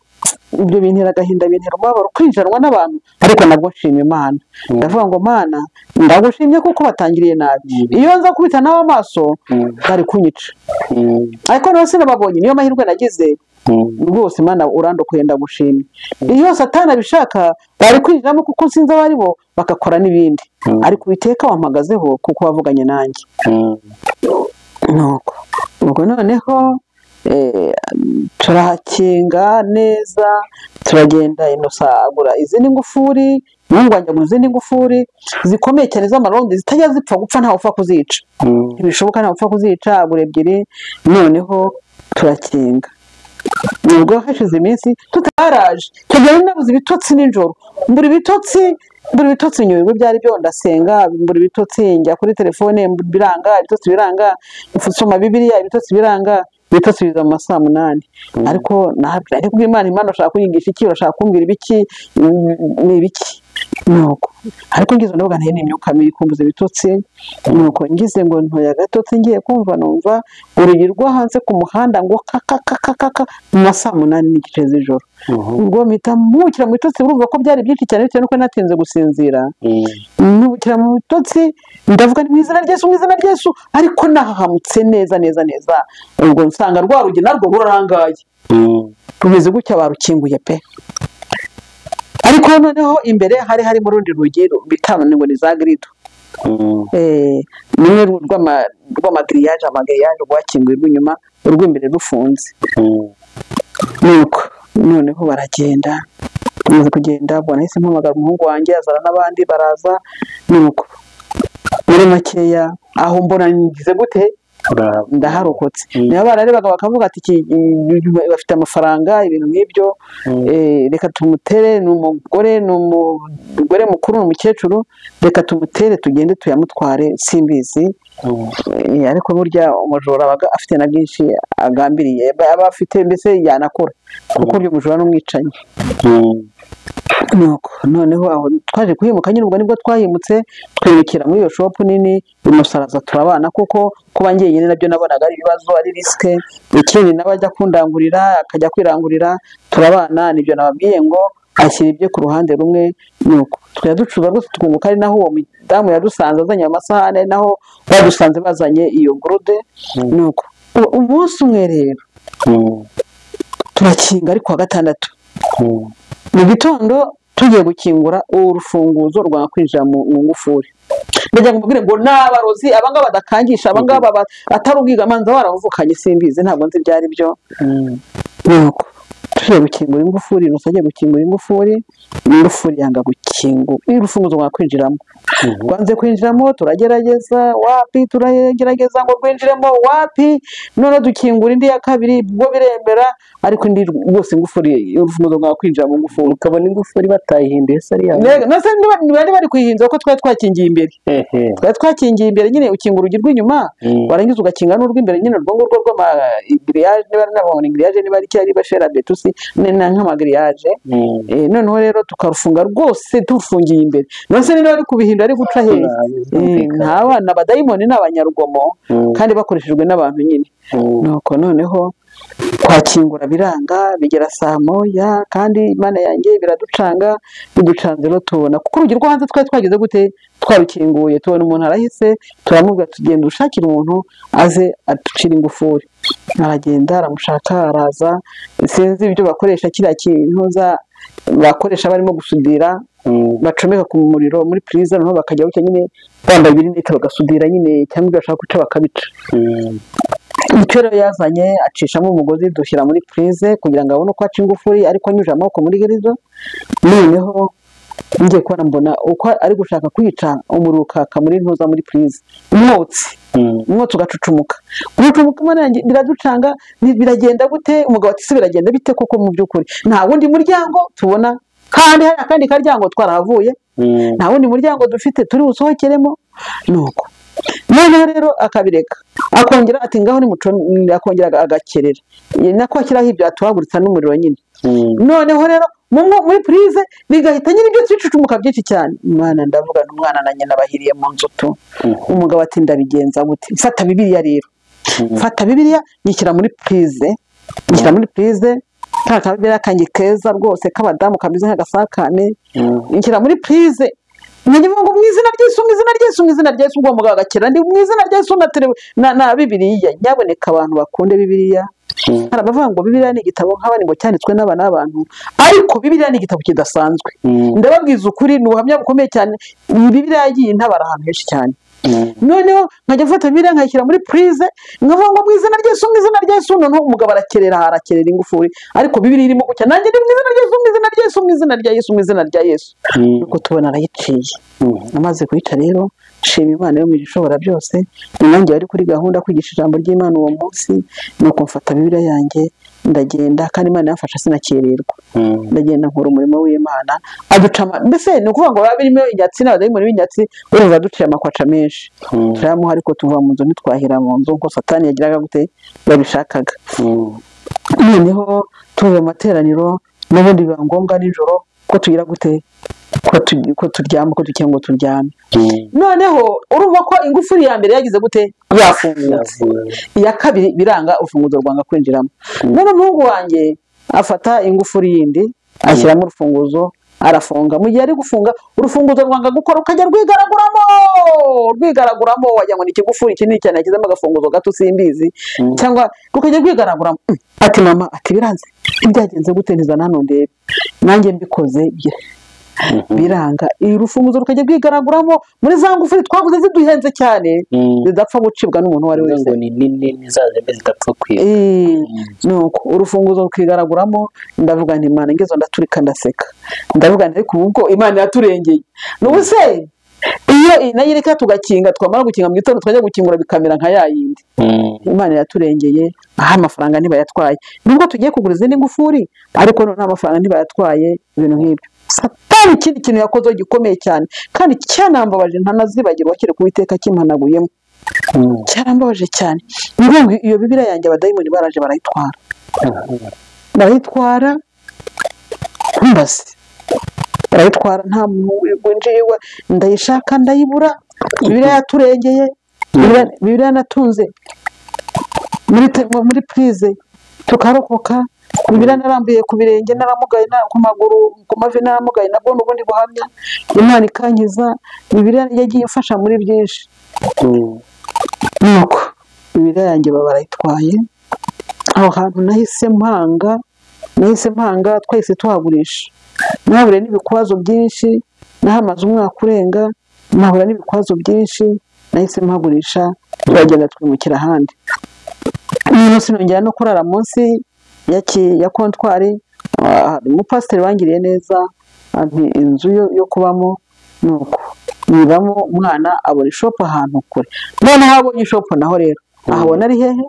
ibyo bintera agahinda bintera umubabaro kwinjiranwa n'abantu ariko nabwo nshima imana ndavuga ngo mana ndagushimye kuko batangiriye nabi iyo nza kubita nawe amaso Mm. bari kunyica Mm. ariko nawe sinababonye niyo mahirwe nagize Mm. rwose imana urandokoye ndagushimye iyo satana abishaka bari kwinjiramo kuko sinzi abo ari bo bagakora n'ibindi Mm. ariko uwiteka wampagazeho kuko wavuganye nanjye Mm. nuko ubwo noneho eh, turahakinga neza turagenda inosa agura izindi ngufuri umuhungu wanjye agura izindi ngufuri zikomeye cyane z'amarondo zitajya zipfa gupfa ntawe upfa kuzica Mm. ntibishoboka ntabwo upfa kuzica agura ebyiri noneho turakinga nubwo hashize iminsi tutaraje tugira nabuze ibitotsi nijoro mbura ibitotsi mbura ibitotsi nyuma ibigo byari byo ndasenga mbura ibitotsi njya kuri telefone mbura biranga ibitotsi biranga nsoma bibiriya ibitotsi biranga ibitotsi biza mu ma saa munani ariko nabyo ariko imana imana urashaka kunyigisha iki urashaka kumbwira ibiki Mm, ni ibiki nuko ariko ngize ndavuga ntayo ni imyuka mibi kumbuza ibitotsi nuko ngize ngo ntoya agatotsi ngiye kumva numva urugi rwo hanze ku muhanda ngo kakakakakaka mu ma saa munani n'igice z'ijoro Mhm. ubwo mpita mpukira mu bitotsi urumva ko byari byinshi cyane bitewe nuko natinze gusinzira Mm. mpukira mu bitotsi ndavuga ni mu izina ry'esu mu izina ry'esu ariko nahahamutse neza neza neza ubwo nsanga rwa rugi narwo rurarangaye Mm. rumeze gutya barukinguye pe ariko noneho imbere hari harimo urundi rugi bitabona ngo ni za girido Mm. Eh, rumwe ru- rw'ama- rw'amagiriyaje amagiriyaje rwakinguye rw'inyuma urw'imbere rufunze Mm. nuko noneho baragenda bamaze kugenda ubwo nahise mpamagara umuhungu wanjye azana n'abandi baraza nuko muri makeya aho mbona ngize gute Bravo. ndaharokotse Mm. niba bararebaga bakavuga ati "Iki- mm, bafite amafaranga ibintu nk'ibyo Mm. eh, reka tumutere ni umugore ni umugore mukuru ni umukecuru reka tumutere tugende tuyamutware simbizi Mm. Eh, ariko burya umujura aba afite na byinshi agambiriye Aba- aba afite mbese yanakora kuko burya umujura ni umwicanyi Mm. nuko noneho aho twaje kuhimuka nyine ubwo nibwo twahimutse twimukira muri iyo shopu nini imusaraza turabana kuko kuba njyenyine nabyo nabonaga ari ibibazo ari risike ikindi nawe ajya kundangurira akajya kwirangurira turabana nibyo nababwiye ngo ashyira ibye ku ruhande rumwe nuko twajya ducuruza rwose tukunguka ari naho uwo mudamu yadusanze azanye ayo masahane ari naho badusanze bazanye iyo gurude nuko u- umunsi umwe rero Mm. turakinga ari ku wa gatandatu Mm. mu gitondo tugiye gukingura urufunguzo rwa kwinjira mu mu ngufuri ndagira ngo mubwire ngo ni abarozi abangaba badakangisha abangaba ba- atari ubwigamanza baravukanye simbizi ntabwo nzi ibyo ari byo Mm. nuko tugiye gukingura ingufuri nuko agiye gukingura ingufuri ingufuri yanga gukingura iri rufunguzo rwakwinjiramo Mhm. rwanze kwinjiramo turagerageza wapi turagerageza ngo rwinjiremo wapi none dukingura indi ya kabiri bwo biremera ariko indi rwose ingufuri urufunguzo rwakwinjira mu ngufuri ukabona ingufuri batayihinduye se ari yawe Mbega, na se niba- ntibari bari kuyihinza kuko twari twakingiye imbere ehe twari twakingiye imbere nyine ukinga urugi rw'inyuma Mm. warangiza ugakinga n'urw'imbere nyine urwo ngurwo rw'amagiriyaje niba ari nabona igiriyaje niba ari cyo ari bashera betusi ni na nk'amagiriyaje Mm. Eh, noneho rero tukarufunga rwose turufungiye imbere none se niba ari kubihindura ari guca hehe Eh, Birumvikana. nta bana badayimoni ni abanyarugomo Mm. kandi bakoreshejwe n'abantu nyine Mm. nuko noneho twakingura biranga bigera saa moya kandi imana yanjye biraducanga biducanze no tubona kuko urugi rwo hanze twari twageze gute twarukinguye tubona umuntu arahise turamubwira tugenda ushakire umuntu aze aducire ingufuri aragenda aramushaka araza sinzi ibyo bakoresha kiriya kintu za- bakoresha barimo gusudira Mm. bacomeka ku muriro muri purize noneho bakajya gutya nyine bambaye ibirinete bagasudira nyine cyangwa ibyo bashaka guca bakabica Mm. icyo rero yazanye acishamo umugozi dushyira muri purize kugira ngo abone uko aca ingufuri ariko anyujije amaboko muri girizo noneho ngiye kubona mbona uko ari gushaka kwica umuriro ukaka muri ntuza muri purize umwotsi Mm. umwotsi ugacucumuka gucucumuka imana yanjye biraducanga bi- biragenda gute umugabo ati se biragenda bite koko mu by'ukuri nta wundi muryango tubona kandi hari akandi karyango twarahavuye Mm. nta wundi muryango dufite turi busohokeremo nuko noneho rero akabireka akongera ati ngaho nimuco akongera aga- agakerera Ye- nako ashyiraho ibyo atuhaguritsa n'umuriro nyine Mm. noneho rero mu mwo- muri purize bigahita nyine ibyo twicucumuka byinshi cyane umwana ndavuga n'umwana na nyina bahiriye mu nzu tu Mhm. umugabo ati ndabigenza gute mfata bibiliya rero Mhm. mfata bibiliya nyishyira muri purize nyishyira muri purize ka kabibiliya kanjye keza rwose k'abadamu kameze nk'agasakane Mm. nshyira muri purize nyagira ngo mu izina ry'Yesu mu izina ry'Yesu mu izina ry'Yesu ubwo mugabo agakira ndi mu izina ry'Yesu na tere na, na bibiliya nyaboneka abantu bakunde bibiliya Mm. hari abavuga ngo bibiliya ni igitabo nk'abandi ngo cyanditswe n'abana b'abantu ariko bibiliya ni igitabo kidasanzwe Mm. ndababwiza ukuri ni ubuhamya bukomeye cyane bibiliya yagiye intabara ahantu henshi cyane Mm. noneho nkajya mfata bibiliya nkayishyira muri purize nkavuga ngo mu izina ry'Yesu mu izina ry'Yesu noneho umugabo arakerera aha arakerera ingufuri ariko bibiliya irimo gucya nanjye ndi mu izina ry'Yesu mu izina ry'Yesu mu izina ry'Yesu mu izina ry'Yesu Mm. nuko tubona arayiciye Mm. amaze kuyica rero nshima imana yo mu ishobora byose ni nanjye wari kuri gahunda kwigisha ijambo ry'imana uwo munsi nuko mfata bibiliya yanjye ndagenda kandi imana yamfasha sinakererwa Mm. ndagenda nkora umurimo w'imana aduca ama- mbese ni ukuvuga ngo biba birimo inyatsi n'abadayimoni b'inyatsi urumva aduciye amakwaca menshi Mm. turayamuha ariko tuva mu nzu ntitwahira mu nzu kuko satani yagiraga gute yabishakaga Mm. noneho tuvuye mu materaniro n'ubundi biba ngombwa nijoro ko tugira gute ko tu- ko turyama ko dukeneye ngo turyame Mm. noneho urumva ko ingufuri ya mbere yagize gute yafungutse iya kabiri biranga urufunguzo rwanga kwinjiramo none umuhungu wanjye afata ingufuri yindi ashyiramo urufunguzo arafunga mu gihe ari gufunga urufunguzo rwanga gukora ukajya rwigaraguramo rwigaraguramo wagira ngo ni ikigufuri kinini cyane yashyizemo agafunguzo gato simbizi Mm. cyangwa rukajya rwigaraguramo Mm. ati mama ati biranze byagenze gute ntizana hano ndebe nanjye mbikoze bye Mhm. biranga iri rufunguzo rukajya rwigaraguramo muri za ngufuri twaguze ziduhenze cyane Mm. zidapfa gucibwa n'umuntu uwo ari we wese Kugira ngo ni nini nizazembe zidapfa kwiba Eh, nuko urufunguzo rukigaraguramo ndavuga nti imana ngezo ndaturika ndaseka ndavuga nti ariko ubu bwo imana yaturengeye n'ubu se iyo iyi nayo ireka tugakinga twamara gukinga mu gitondo twajya gukingura bikamera nka ya yindi Mm. imana yaturengeye aha amafaranga ntibayatwaye nubwo tugiye kugura izindi ngufuri ariko noneho amafaranga ntibayatwaye ibintu nk'ibyo satani ikindi kintu yakoze gikomeye cyane kandi cyanambabaje ntanazibagirwa kiri ku iteka kimpanaguyemo Mm. cyarambabaje cyane ni ukuvuga ngo iyo bibiliya yanjye abadayimoni baraje barayitwara barayitwara ntumbaze barayitwara nta muntu winjiye iwe ndayishaka ndayibura bibiliya yaturengeye Bibiliya- bibiliya natunze muri te- mu- muri purize tukarokoka bibiliya narambuye ku birenge naramugaye na- ku maguru ku mavi naramugaye nabwo ni ubundi buhamya imana ikankiza bibiliya yagiye imfasha muri byinshi Mm. nuko bibiliya yanjye barayitwaye aho hantu nahise mpanga nahise mpanga twahise tuhagurisha nahaburiye n'ibikwazo byinshi nahamaze umwaka urenga nahura n'ibikwazo byinshi nahise mpagurisha turagenda twimukira ahandi n'ubu sinongera no kurara munsi ya ki- ya kontwari ah, umupasiteri wangiriye neza ampa inzu yo- yo kubamo ni uko yibamo umwana abona ishopu ahantu kure noneho abonye ishopu naho rero ahabona ari hehe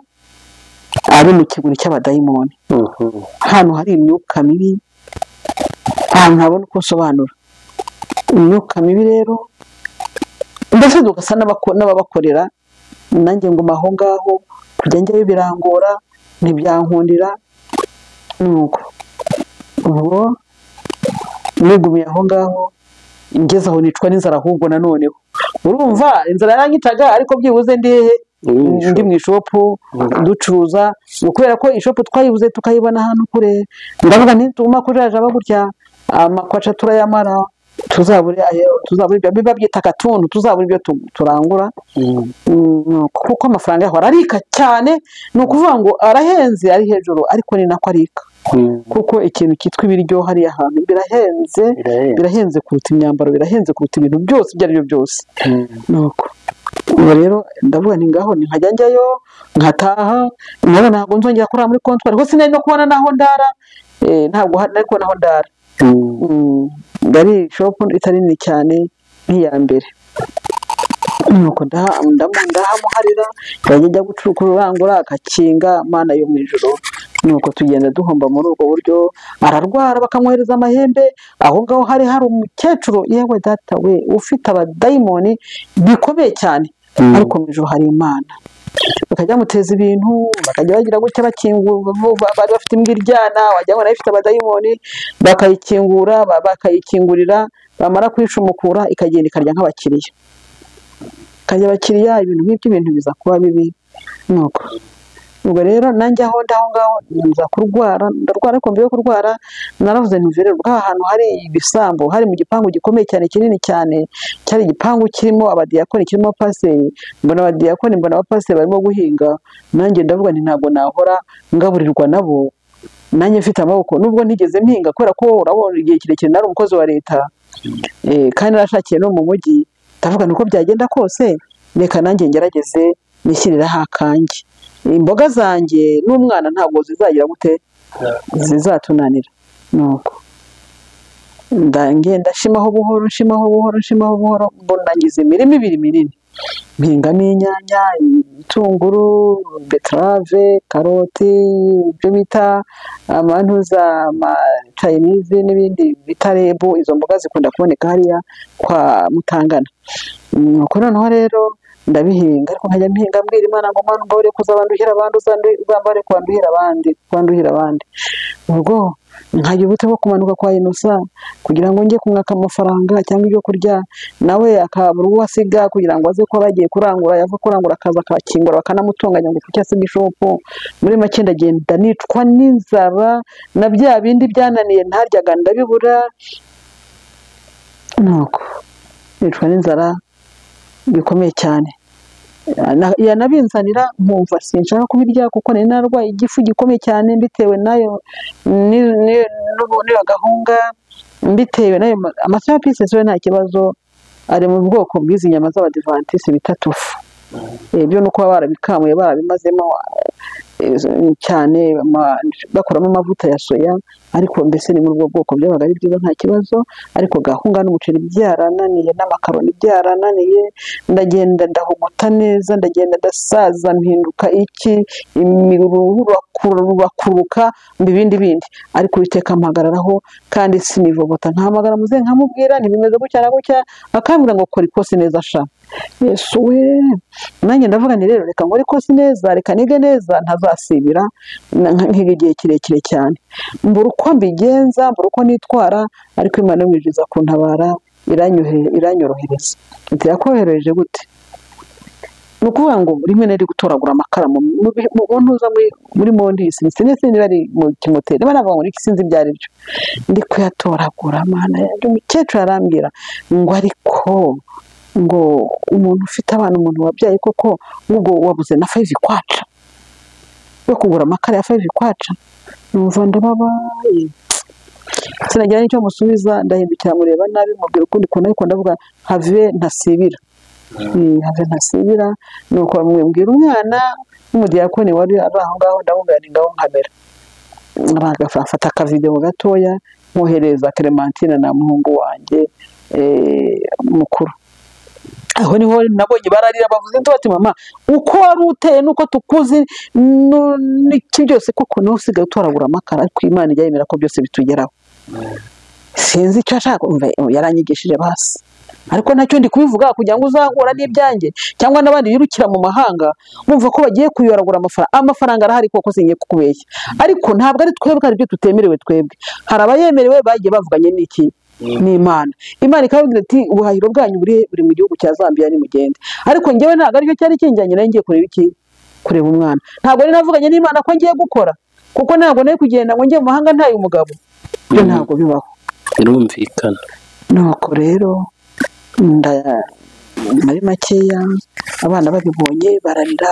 ari mu kiguri cy'abadayimoni Mhm. ahantu hari imyuka mibi ahantu ntabona uko nsobanura imyuka mibi rero mbese tugasa n'abako- n'ababakorera nanjye nguma aho ngaho kujya njyayo birangora ntibyankundira nuko ubwo nigumiye aho ngaho ngeze aho nicwa n'inzara ahubwo nanoneho urumva inzara yaranyitaga ariko byibuze ndi hehe? Uri mu ishopu. ndi mu ishopu ducuruza kubera ko ishopu twayibuze tukayibona hano kure ndavuga nti tuguma kujaja bagurya amakwaca turayamara tuzabure ayo tuzabure ibyo biba byita akatuntu tuzabure ibyo tu- turangura Mhm. Mm, kuko amafaranga yaho ararika cyane ni ukuvuga ngo arahenze ari hejuru ariko ni nako arika Mhm. kuko ikintu cyitwa ibiryo hariya hantu birahenze Birahenze. birahenze kuruta imyambaro birahenze kuruta ibintu byose ibyo ari byo byose Mhm. nuko ubu rero ndavuga nti ngaho ni nkajya njyayo nkataha nawe ntabwo nzongera kurara muri kontwari hose sinari no kubona n'aho ndara eh, ntabwo ha- nari kubona aho ndara Mhm. Mm, ngari shopu itari nini cyane nk'iya mbere nuko ndaha- ndamu- ndahamuharira nkajya njya gucu- kurangura agakinga mana yo mu ijoro nuko tugenda duhomba muri ubwo buryo ararwara bakamwohereza amahembe aho ngaho hari hari umukecuru yewe data we ufite abadayimoni bikomeye cyane Mm. ariko mu ijoro hari imana bakajya bamuteza ibintu bakajya bagira gutya bakingura vuba, bari bafite imbwa iryana wagira ngo nayo ifite abadayimoni bakayikingura ba- bakayikingurira bamara kuyicumukura ikagenda ikarya nk'abakiriya ikarya abakiriya ibintu nk'ibyo ibintu biza kuba bibi nuko ubwo rero nanjye aho ndi aho ngaho nza kurwara ndarwara ariko mbere yo kurwara naravuze ntivirerwa aha hantu hari ibisambo hari mu gipangu gikomeye cyane kinini cyane cyari igipangu kirimo abadiyakoni kirimo abapasiteri mbona abadiyakoni mbona abapasiteri barimo guhinga nanjye ndavuga nti ntabwo nahora ngaburirwa nabo nanjye mfite amaboko nubwo ntigeze mpinga kubera ko urabona igihe kirekire nari umukozi wa leta Eh, kandi narashakiye no mu mujyi ndavuga ni uko byagenda kose reka nanjye ngerageze nishyiriraho akanjye imboga zanjye n'umwana ntabwo zizagira gute zizatunanira nuko nda- ngenda nshimaho buhoro nshimaho buhoro nshimaho buhoro mbona ngize imirima ibiri minini mpingamo inyanya ibitunguru beterave karoti ibyo bita amantuza amacayinizi n'ibindi bita rebu izo mboga zikunda kuboneka hariya kwa mutangana nuko noneho rero ndabihinga ariko nkajya mpihinga mbwira imana ngo mana umbabare kuza banduhira abandi uzambare kubanduhira abandi kubanduhira abandi ubwo nkajya ubute bwo kumanuka kwa inosa kugira ngo njye kumwaka amafaranga cyangwa ibyo kurya nawe akabura uwo asiga kugira ngo aze kuba agiye kurangura yava kurangura akaza akakingura bakanamutunganya ngo kuki asiga ishopu muri make ndagenda nicwa n'inzara na bya bindi byananiye ntaryaga ndabibura nuko nicwa n'inzara bikomeye cyane Na- yanabinzanira nkumva sinshaka kubirya kuko nari narwaye igifu gikomeye cyane mbitewe nayo ni- ni- n'ubu- n'iyo gahunga mbitewe nayo amasinapisesi yo nta kibazo ari mu bwoko bw'izi nyama z'abadivantisi bita tofu Eh, byo ni uko baba barabikamuye barabimazemo eh, eh, cyane ama- bakuramo amavuta ya soya ariko mbese ni muri ubwo bwoko byabaga ari byiza nta kibazo ariko gahunga n'umuceri byarananiye n'amakaroni byarananiye ndagenda ndahumuta neza ndagenda ndasaza mpinduka iki imiruhu rurakuruka mba ibindi bindi ariko uwiteka ampagararaho kandi sinivovota ntahamagara muzehe nkamubwira ntibimeze gutya na gutya akambwira ngo kora ikosi neza sha yesu we nanjye ndavuga nti rero reka nkore ikosi neza reka nige neza ntazasibira na- nkiga igihe kirekire cyane mbura uko mbigenza mbura uko nitwara ariko imana yo mwinjiza kuntabara iranyohe- iranyorohereza ati yakorohereje gute ni ukuvuga ngo rimwe nari gutoragura amakara mu mu- mu ntuza muri- muri mondisi sinzi sinzi niba ari mu kimoteri niba navuga ngo iki sinzi ibyo ari byo ndi kuyatoragura mana yanjye umukecuru arambwira ngo ariko ngo umuntu ufite abana umuntu wabyaye koko ngo wabuze na fayive kwaca yo kugura amakara ya fayiri kwaca numva ndababaye sinagira n'icyo musubiza ndahindukira mureba nabi mubwira ukundi kuntu ariko ndavuga have ntasibira Mm, have ntasibira ni uko bamubwira umwana w'umudiyakoni wari ari aho ngaho ndamubwira ni ngaho nkamera bagafata akavidewo gatoya mwohereza Clementine na muhungu wanjye eh, mukuru aho niho nabonye bararira bavuze induru bati mama uko wari uteye nuko tukuzi nu- n'iki byose koko niwe usigaye utoragura amakara ariko imana ijya yemera ko byose bitugeraho sinzi icyo ashaka umva yaranyigishije basi ariko ntacyo ndi kubivuga kugira ngo uzahura n'ibyanjye cyangwa n'abandi birukira mu mahanga bumva ko bagiye kuyoragura amafaranga amafaranga arahari koko singiye kukubeshya ariko ntabwo ari twebwe hari ibyo tutemerewe twebwe hari abayemerewe bagiye bavuganye n'iki n'imana imana ikababwira iti ubuhahiro bwanyu buri buri mu gihugu cya zambia nimugende ariko ngewe ntabwo aricyo cyari kinjyanye nari ngiye kureba iki kureba umwana ntabwo nari navuganye n'imana ko ngiye gukora kuko ntabwo nari kugenda ngo njye mu mahanga ntaye umugabo ibyo Mm. ntabwo bibaho birumvikana nuko rero nda- muri makeya abana babibonye bararira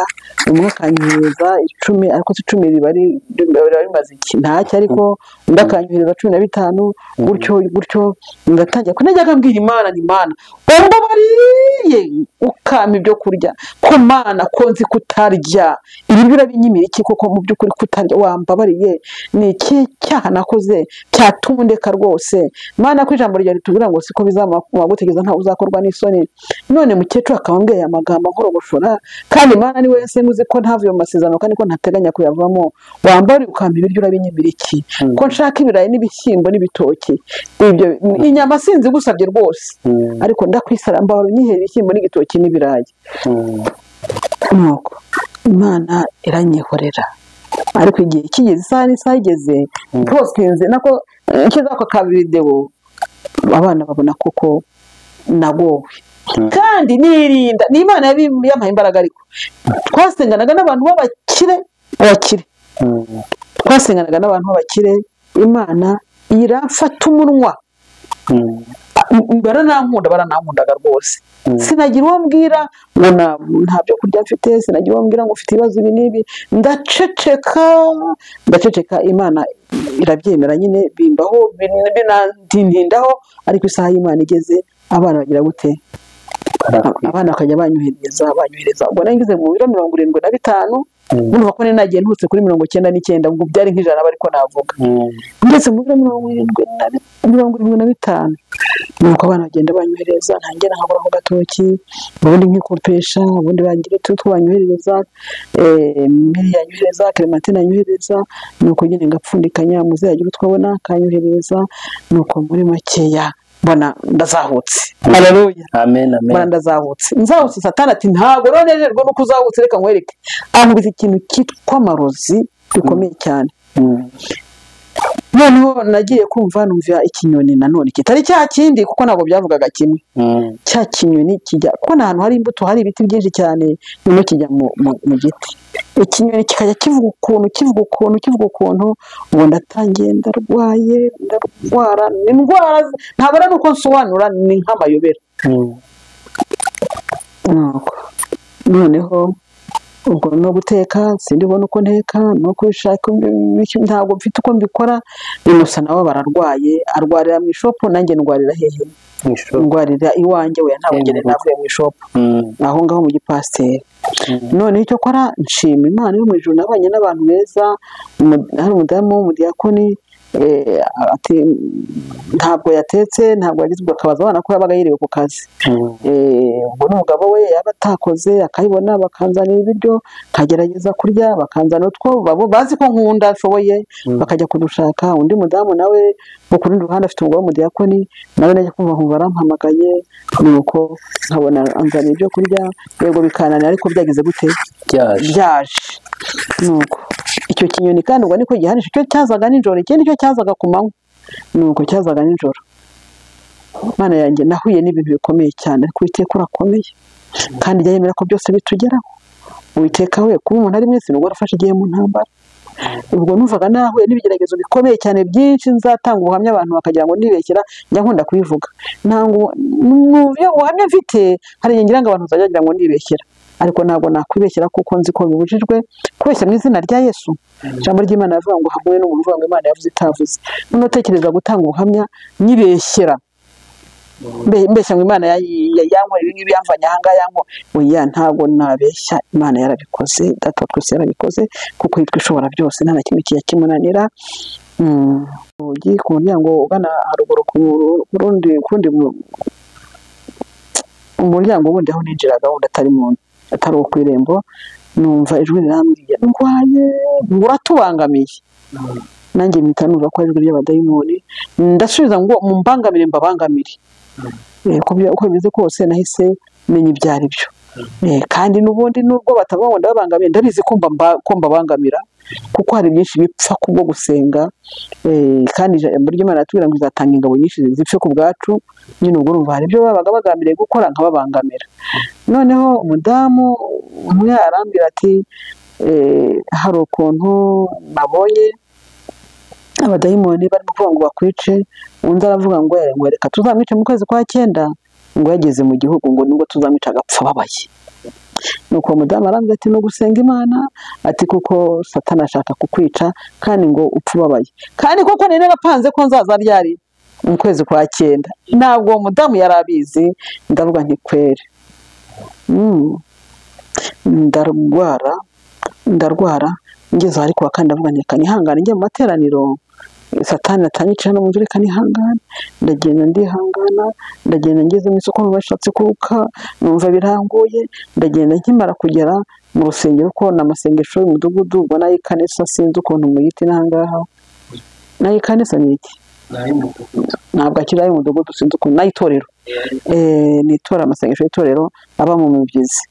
umwe akanyuhereza icumi ariko si icumi riba ari- riba rimaze iki ntacyo ariko undi akanyuhereza cumi na bitanu gutyo gutyo ngatangira ko najyaga mbwira imana ni imana ubwo bariye ukama ibyo kurya ko mana ko nzi kutarya ibi birabinyimira iki koko mu by'ukuri kutarya wambabariye ni iki cyaha nakoze cyatuma undeka rwose mana ko ijambo ryawe ritubwira ngo siko bizamara gutegereza ntawe uzakorwa n'isoni none mukecuru akaba ambwira aya magambo nkorogoshora kandi mana ni wese muzi ko ntavuye mu masezerano kandi ko ntateganya kuyavamo wambariye ukamba ibiryo urabinyimira iki ko nshaka ibirayi n'ibishyimbo n'ibitoki ibyo inyama sinzi gusabye rwose Mm. ariko ndakwisara mbahora unyihera ibishyimbo n'igitoki n'ibirayi Mm. nuko imana iranyihorera ariko igihe kigeze isaha n'isaha igeze ntosinze nako nshyizeho ako kavidewo abana babona koko nagowe Mm. kandi nirinda ni imana yabi- yampaye imbaraga ariko twasenganaga n'abantu b'abakire abakire Mm. twasenganaga n'abantu b'abakire imana iramfata umunwa Mm. M- baranankunda baranankundaga rwose Mm. sinagira uwo mbwira ngo na- nta byo kurya mfite sinagira uwo mbwira ngo ufite ibibazo ibi n'ibi ndaceceka ndaceceka imana irabyemera nyine bimbaho bin- binandindaho ariko isaha y'imana igeze abana bagira gute abana bakajya banyohereza banyohereza ubwo nari ngeze mu biro mirongo irindwi na bitanu Mm. murumva ko nari nagiye ntutse kuri mirongo icyenda n'icyenda ngo byari nk'ijana ariko navuga Mm. ndetse mu biro mirongo irindwi na bi- mirongo irindwi na bitanu nuko abana bagenda banyohereza ntange nkabura ku gatoki ubundi nkikopesha ubundi bangira utu twabanyohereza miri yanyohereza clementine yanyohereza nuko nyine ngapfundikanya muzayagira utwabona akanyohereza nuko muri makeya mbona ndazahutse haleluya amen mbona amen ndazahutse nzahutse satani ati ntabwo rero nejejwe nuko uzahutse reka nkwereke ankubita ikintu cyitwa amarozi bikomeye cyane Mm. noneho nagiye kumva numva ikinyoni nanone kitari cya kindi kuko ntabwo byavugaga kimwe Mm. cya kinyoni kijya kuko nta hantu hari imbuto hari ibiti byinshi cyane noneho kijya mu, mu, mu giti ikinyoni kikajya kivuga ukuntu kivuga ukuntu kivuga ukuntu ubu ndatangiye ndarwaye ndarwara ni indwara z- ntabwo ari uko nsobanura ni nk'amayobera Mm. Nuko, noneho ubwo no guteka sindi ubona uko nteka no kubishaka ntabwo mfite uko mbikora inusa nawe bararwaye arwarira mu ishopu nanjye ndwarira hehe Isho. ndwarira iwanjye we ntabwo ngere navuye mu ishopu Mm. aho ngaho mu gipasiteri Mm. noneho icyo kora nshima imana yo mu ijuru nabanye n'abantu beza umu- hari umudamu w'umudiyakoni eh, ati- ntabwo yatetse ntabwo yagizwe akabaza abana ko yabaga yiriwe ku kazi Mm. Eh, ubwo n'umugabo we yaba atakoze akabibona bakanzanira ibiryo nkagerageza kurya bakanzanira utwo babo bazi ko nkunda nshoboye bakajya kudushaka undi mudamu nawe wo ku rundi ruhande afite umugabo w'umudiyakoni nawe najya kumva nkumva arampamagaye nuko nkabona anzanira ibyo kurya yego bikananira ariko byagize gute Byaje. byaje nuko icyo kinyoni kandi ubwo niko gihanisha icyo cyazaga nijoro ikindi cyo cyazaga ku manywa nuko cyazaga nijoro Mana yanjye nahuye n'ibintu bikomeye cyane ariko uwiteka urakomeye kandi jya yemera ko byose bitugeraho uwiteka we kuba umuntu ari mwese nubwo warafashe igihe mu ntambara ubwo numvaga nahuye n'ibigeragezo bikomeye cyane byinshi nzatanga ubuhamya abantu bakagira ngo nibeshyera njya nkunda kubivuga ntabwo mu byo- ubuhamya mfite hari igihe ngira ngo abantu bazajya bagira ngo nibeshyera ariko ntabwo nakwibeshyera kuko nzi ko bibujijwe kubeshya mu izina rya yesu ijambo ry'imana rivuga ngo hamwe n'umuvuga imana yavuze itavuze noneho utekereza gutanga ubuhamya nyibeshyera mbe- mbeshya ngo imana ya- ya- yankorera ibi ngibi yamvanye aha ngaha yankora oya ntabwo nabeshya imana yarabikoze data wa twese yarabikoze kuko yitwa ishobora byose nta na kimwe kijya kimunanira Mm. urugi ku muryango ugana haruguru ku ru- ku rundi ku rundi mu- umuryango wundi aho ninjiraga wundi atari mu atari uwo ku irembo numva ijwi rirambwiye ndwaye uratubangamiye nanjye mpita numva ko ari ijwi ry'abadayimoni ndasubiza ngo mumbangamire mbabangamire Eh, ku byo- uko bimeze kose nahise menya ibyo ari byo Eh, kandi n'ubundi nubwo batavuga ngo ndababangamiye ndabizi ko mbamba- ko mbabangamira kuko hari byinshi bipfa kubwo gusenga Eh, kandi ijambo ry'imana ratubwira ngo izatanga ingabo nyinshi zipfe ku bwacu nyine ubwo urumva hari ibyo babaga bagambiriye gukora nkababangamira noneho umudamu umwe arambwira ati "Eh, hari ukuntu nabonye abadayimoni barimo kuvuga ngo bakwice undi aravuga ngo "Eh, ngo reka tuzamwice mu kwezi kwa cyenda ngo yageze mu gihugu ngo nibwo tuzamwica agapfa ababaye nuko uwo mudamu arambwira ati ni ugusenga imana ati kuko satani ashaka kukwica kandi ngo upfe ubabaye kandi koko nari narapanze ko nzaza ryari mu kwezi kwa cyenda ntabwo uwo mudamu yari abizi ndavuga nti kwere Mm. ndarwara ndarwara ngeze ahari kuwa kane ndavuga nti reka nihangane njye mu materaniro satani atanyicara no mu nzu reka nihangane ndagenda ndihangana ndagenda ngeze mu isoko bashatse kuruka numva biranguye ndagenda nkimara kugera mu rusengero ko ni amasengesho y'umudugudu ubwo nayo ikanisa sinzi ukuntu muyita inahangaha nayo ikanisa ni iki ntabwo akiri ay'umudugudu sinzi ukuntu n'ay'itorero Eh, ni itora amasengesho y'itorero aba mu mibyizi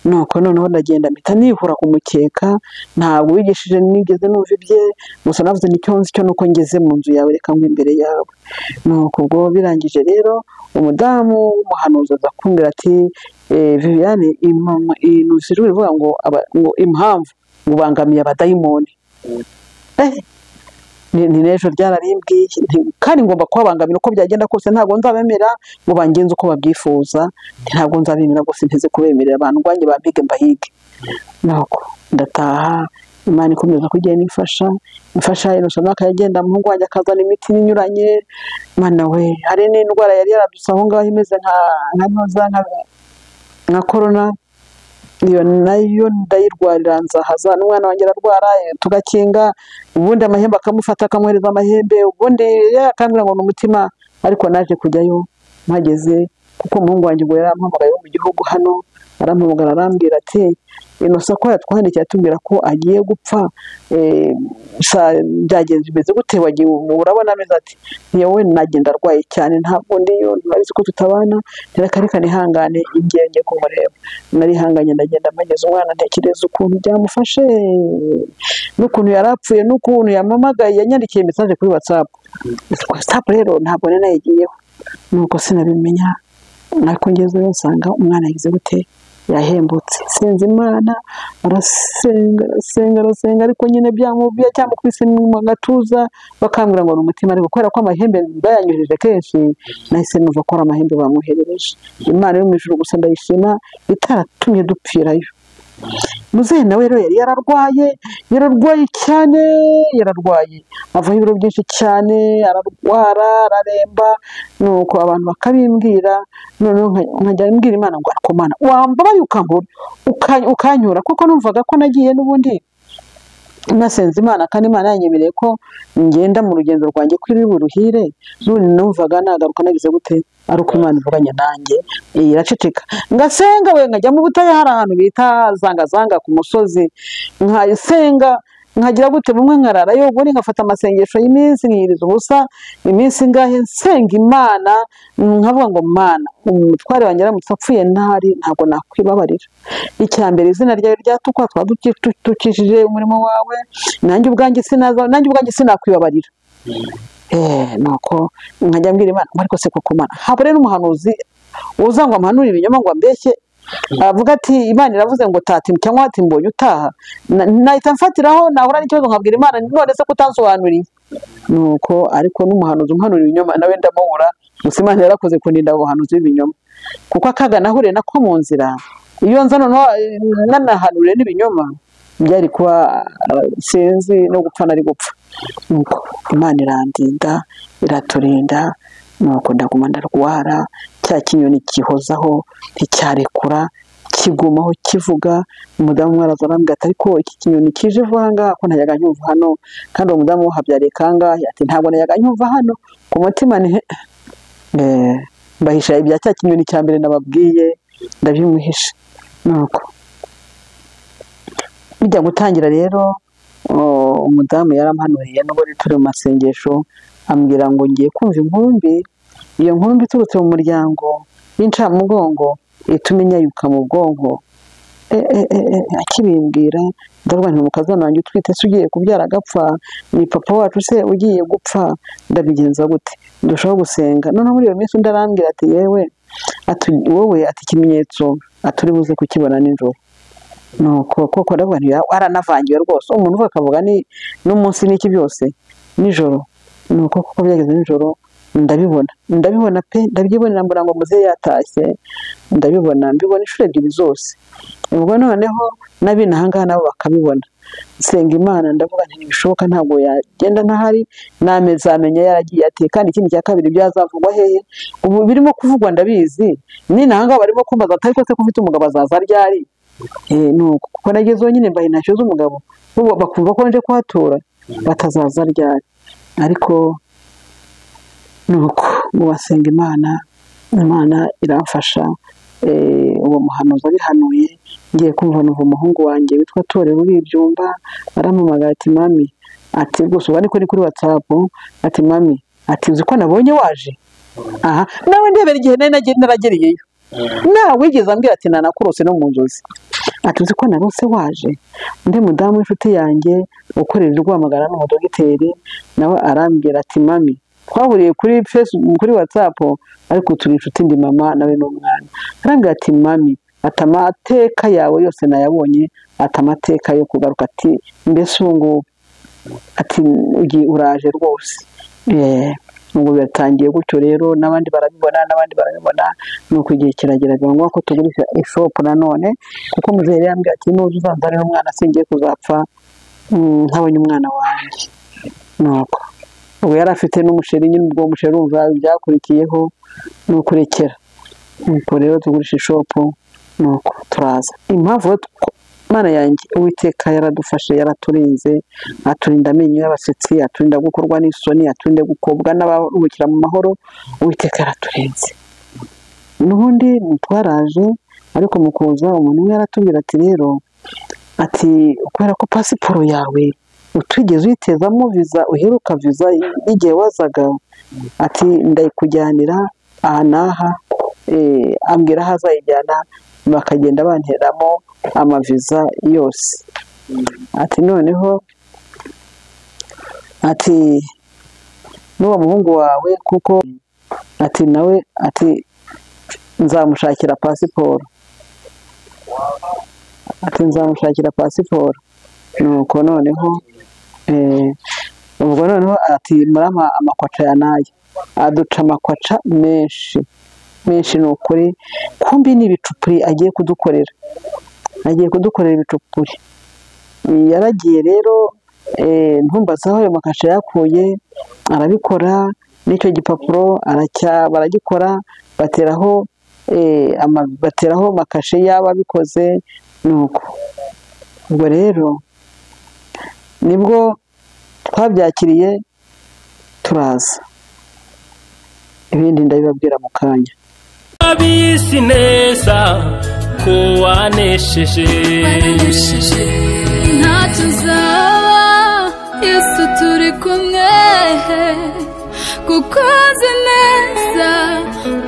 nuko noneho ndagenda mpita nihura ku mukeka ntabwo wigishije nigeze numva ibye gusa navuze nicyo nzi cyo nuko ngeze mu nzu yawe reka ngwe imbere yawe nuko ubwo birangije rero umudamu w'umuhanuzi aza kumbwira ati eh, viviane impamo- inusha ijwi rivuga ngo aba- ngo impamvu ngo ubangamiye abadayimoni Eh, ni ni n'ejo ryararimbwiye nti- kandi ngomba kubabangamira uko byagenda kose ntabwo nzabemera ngo bangenze uko babyifuza ntabwo nzabemera rwose nteze kubemerera abantu ngwanjye bambige mbahige nuko ndataha imana ikomeza kugenda imfasha imfasha inosamaka yagenda mu ngwanjye akazana imiti inyuranye mana we hari n'indwara yari yaraduse aho ngaho imeze nka nka noza nka- nka korona iyo nayo ndayirwarira nzahaza n'umwana wanjye ararwara eh, tugakinga ubundi amahembe akamufata akamwohereza amahembe ubundi akambwira ngo ni umutima ariko naje kujyayo mpageze kuko umuhungu wanjye ubwo yarampamagaye wo mu gihugu hano arampamagara arambwira ati inosa ko yatwandikiye atubwira ko agiye gupfa eh, sa- byagenze bimeze gute wagiye ubu?" urabona ameze ati yewe nagenda arwaye cyane ntabwo ndiyo ntibazi ko tutabana reka reka nihangane ngiye ngiye kumureba narihanganye ndagenda mpageze umwana ntekereza ukuntu byamufashe n'ukuntu yari apfuye n'ukuntu yamamagaye yanyandikiye mesaje kuri watsapu watsapu rero ntabwo nari nayigiyeho nuko sinabimenya ariko ngezeyo nsanga umwana yagize gute yahembutse sinzi imana arasenga arasenga arasenga ariko nyine byamubiye cyamukubise mu gatuza bakambwira ngo ni umutima ariko kubera ko amahembe bayanyujije kenshi nahise numva ko ari amahembe bamuherereje imana yo mu ijuru gusa ndayishima itaratumye dupfirayo muzehe nawe rero yari yararwaye yararwaye cyane yararwaye avaho ibiro byinshi cyane ararwara araremba nuko abantu bakabimbwira noneho nka- nkajya mbwira imana ngo ariko mana wambabaye ukambura ukan- ukanyura kuko numvaga ko nagiye n'ubundi nasenze imana kandi imana yanyemereye ko ngenda mu rugendo rwanjye kuri buruhire none numvaga nagaruka nagize gute ari uko imana ivuganye nanjye Eh, iraceceka ngasenga we nkajya mu butayu hari ahantu bita zangazanga ku musozi nkasenga nkagira gute bumwe nkararayo ubundi ngafata amasengesho y'iminsi nkiyiriza ubusa iminsi ingahe nsenga imana nkavuga ngo mana umutware wanjye aramutse apfuye ntari ntabwo nakwibabarira icya mbere izina ryawe ryatukwa twaba duki- tu- dukijije umurimo wawe nanjye ubwanjye sinaza nanjye ubwanjye sinakwibabarira Eh, nuko nkajya mbwira imana ngo ariko se koko mana habure n'umuhanuzi uza ngo ampanure ibinyoma ngo ambeshye aravuga ati imana iravuze ngo tati cyangwa ati mbonye utaha Na- nahita mfatiraho nahura n'ikibazo nkabwira imana none se kutansobanuriye nuko ariko n'umuhanuzi umuhanura ibinyoma nawe ndamubura gusa imana yarakoze kundinda ubuhanuzi bw'ibinyoma kuko akaga nahuriye nako mu nzira iyo nza noneho nanahanuriwe n'ibinyoma byari kuba ah, sinzi no gupfa nari gupfa nuko imana irandinda iraturinda nuko ndaguma ndarwara cya kinyoni gihozaho nticyarekura kigumaho kivuga umudamu umwe araza arambwira ati ariko iki kinyoni kije vuba aha ngaha ko ntayaga nyumva hano kandi uwo mudamu habyariye kangahe ati ntabwo nayaga nyumva hano ku mutima ni he- Eh, mbahisha ibya cya kinyoni cya mbere nababwiye ndabimwihisha nuko bijya gutangira rero o- umudamu yarampanuriye nubwo rero turi mu masengesho ambwira ngo ngiye kumva inkumbi iyo nkumbi iturutse mu muryango y'incamugongo ituma inyayuka mu bwonko E, e, e, e, akibimbwira ndarwanya umukazana wanjye utwite se ugiye kubyara agapfa ni papa wacu se ugiye gupfa ndabigenza gute ndushaho gusenga noneho muri iyo minsi undi arambwira ati yewe ati wowe ati ikimenyetso aturi buze kukibona nijoro nuko koko ndabona waranavangiwe rwose umuntu uvuga akavuga ni n'umunsi n'iki byose nijoro nuko koko byageze nijoro ndabibona ndabibona pe ndabyibonera mbona ngo muzehe yatashye ndabibona mbibona inshuro ebyiri zose ubwo noneho n'abina ahangaha nabo bakabibona nsenga imana ndavuga nti ntibishoboka ntabwo yagenda ntahari namezamenya yaragiye ateye kandi ikindi cya kabiri byazavugwa hehe ubu birimo kuvugwa ndabizi nina ahangaha barimo kumbaza bati ariko se ko ufite umugabo azaza ryari Eh, ni uko kuko nageze nyine mbaye intashyo z'umugabo bo bakumva ko nje kuhatura batazaza ryari ariko nuko ubu basenga imana imana iramfasha Eh, uwo muhanuzi abihanuye ngiye kumva numva umuhungu wanjye witwa torero ibyumba arampamagara ati mami ati rwose ubu ariko ni kuri watsapu ati mami ati uzi ko nabonye waje aha nawe ndebera igihe nari nagiye- naragereyeyo nawe wigeze ambwira ati nanakurose no mu nzozi ati uzi ko narose waje undi mudamu w'inshuti yanjye ukorera urwamagara n'umudogiteri nawe arambwira ati mami twahuriye kuri facebook kuri whatsapp ariko turi inshuti ndi mama nawe n'umwana arambwira ati mami ati amateka yawe yose nayabonye ati amateka yo kugaruka ati mbese ubu ngubu ati ugi- uraje rwose Eh, ubwo biratangiye gutyo rero n'abandi barabibona n'abandi barabibona ni uko igihe kiragera biba ngombwa ko tugurisha ishopu nanone kuko muzehe yari yambwiye ati nuza uzanzanira umwana singiye kuzapfa mm, ntabonye umwana wanjye nuko ubu yari afite n'umusheri nyine ubwo musheri urumva ibyakurikiyeho ni ukurekera nuko rero tugurisha ishopu nuko turaza impamvu rero tw- Mana yanjye uwiteka yaradufashe yaraturinze aturinda amenyo y'abasetsi aturinda gukorwa n'isoni aturinda gukobwa n'abaruhukira mu mahoro uwiteka yaraturinze n'ubundi twaraje ariko mu kuza umuntu umwe yaratubwira ati rero ati kubera ko pasiporo yawe utigeze uyitezamo viza uheruka viza y'igihe wazaga ati ndayikujyanira aha n'aha eh, ambwira aho azayijyana bakagenda banteramo amaviza yose ati noneho ati n'uwo muhungu wawe kuko ati nawe ati nzamushakira pasiporo ati nzamushakira pasiporo nuko noneho eh, ubwo noneho ati murama amakwaca ya nayo aduca amakwaca menshi menshi ni ukuri kumbi ni ibicupuri agiye kudukorera agiye kudukorera ibicupuri yaragiye rero eh, ntumbaze aho ayo makashe yakuye arabikora n'icyo gipapuro aracya- baragikora bateraho eh, ama- bateraho makashe y'ababikoze nuko ubwo rero nibwo twabyakiriye turaza ibindi ndabibabwira mu kanya abisi neza ko wanesheje Waraneshije ntacyo nzaba Yesu turi kumwe kuko azi neza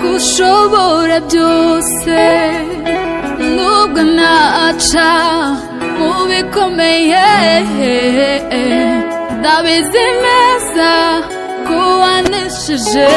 ko ushobora byose nubwo naca mu bikomeye ndabizi neza ko wanesheje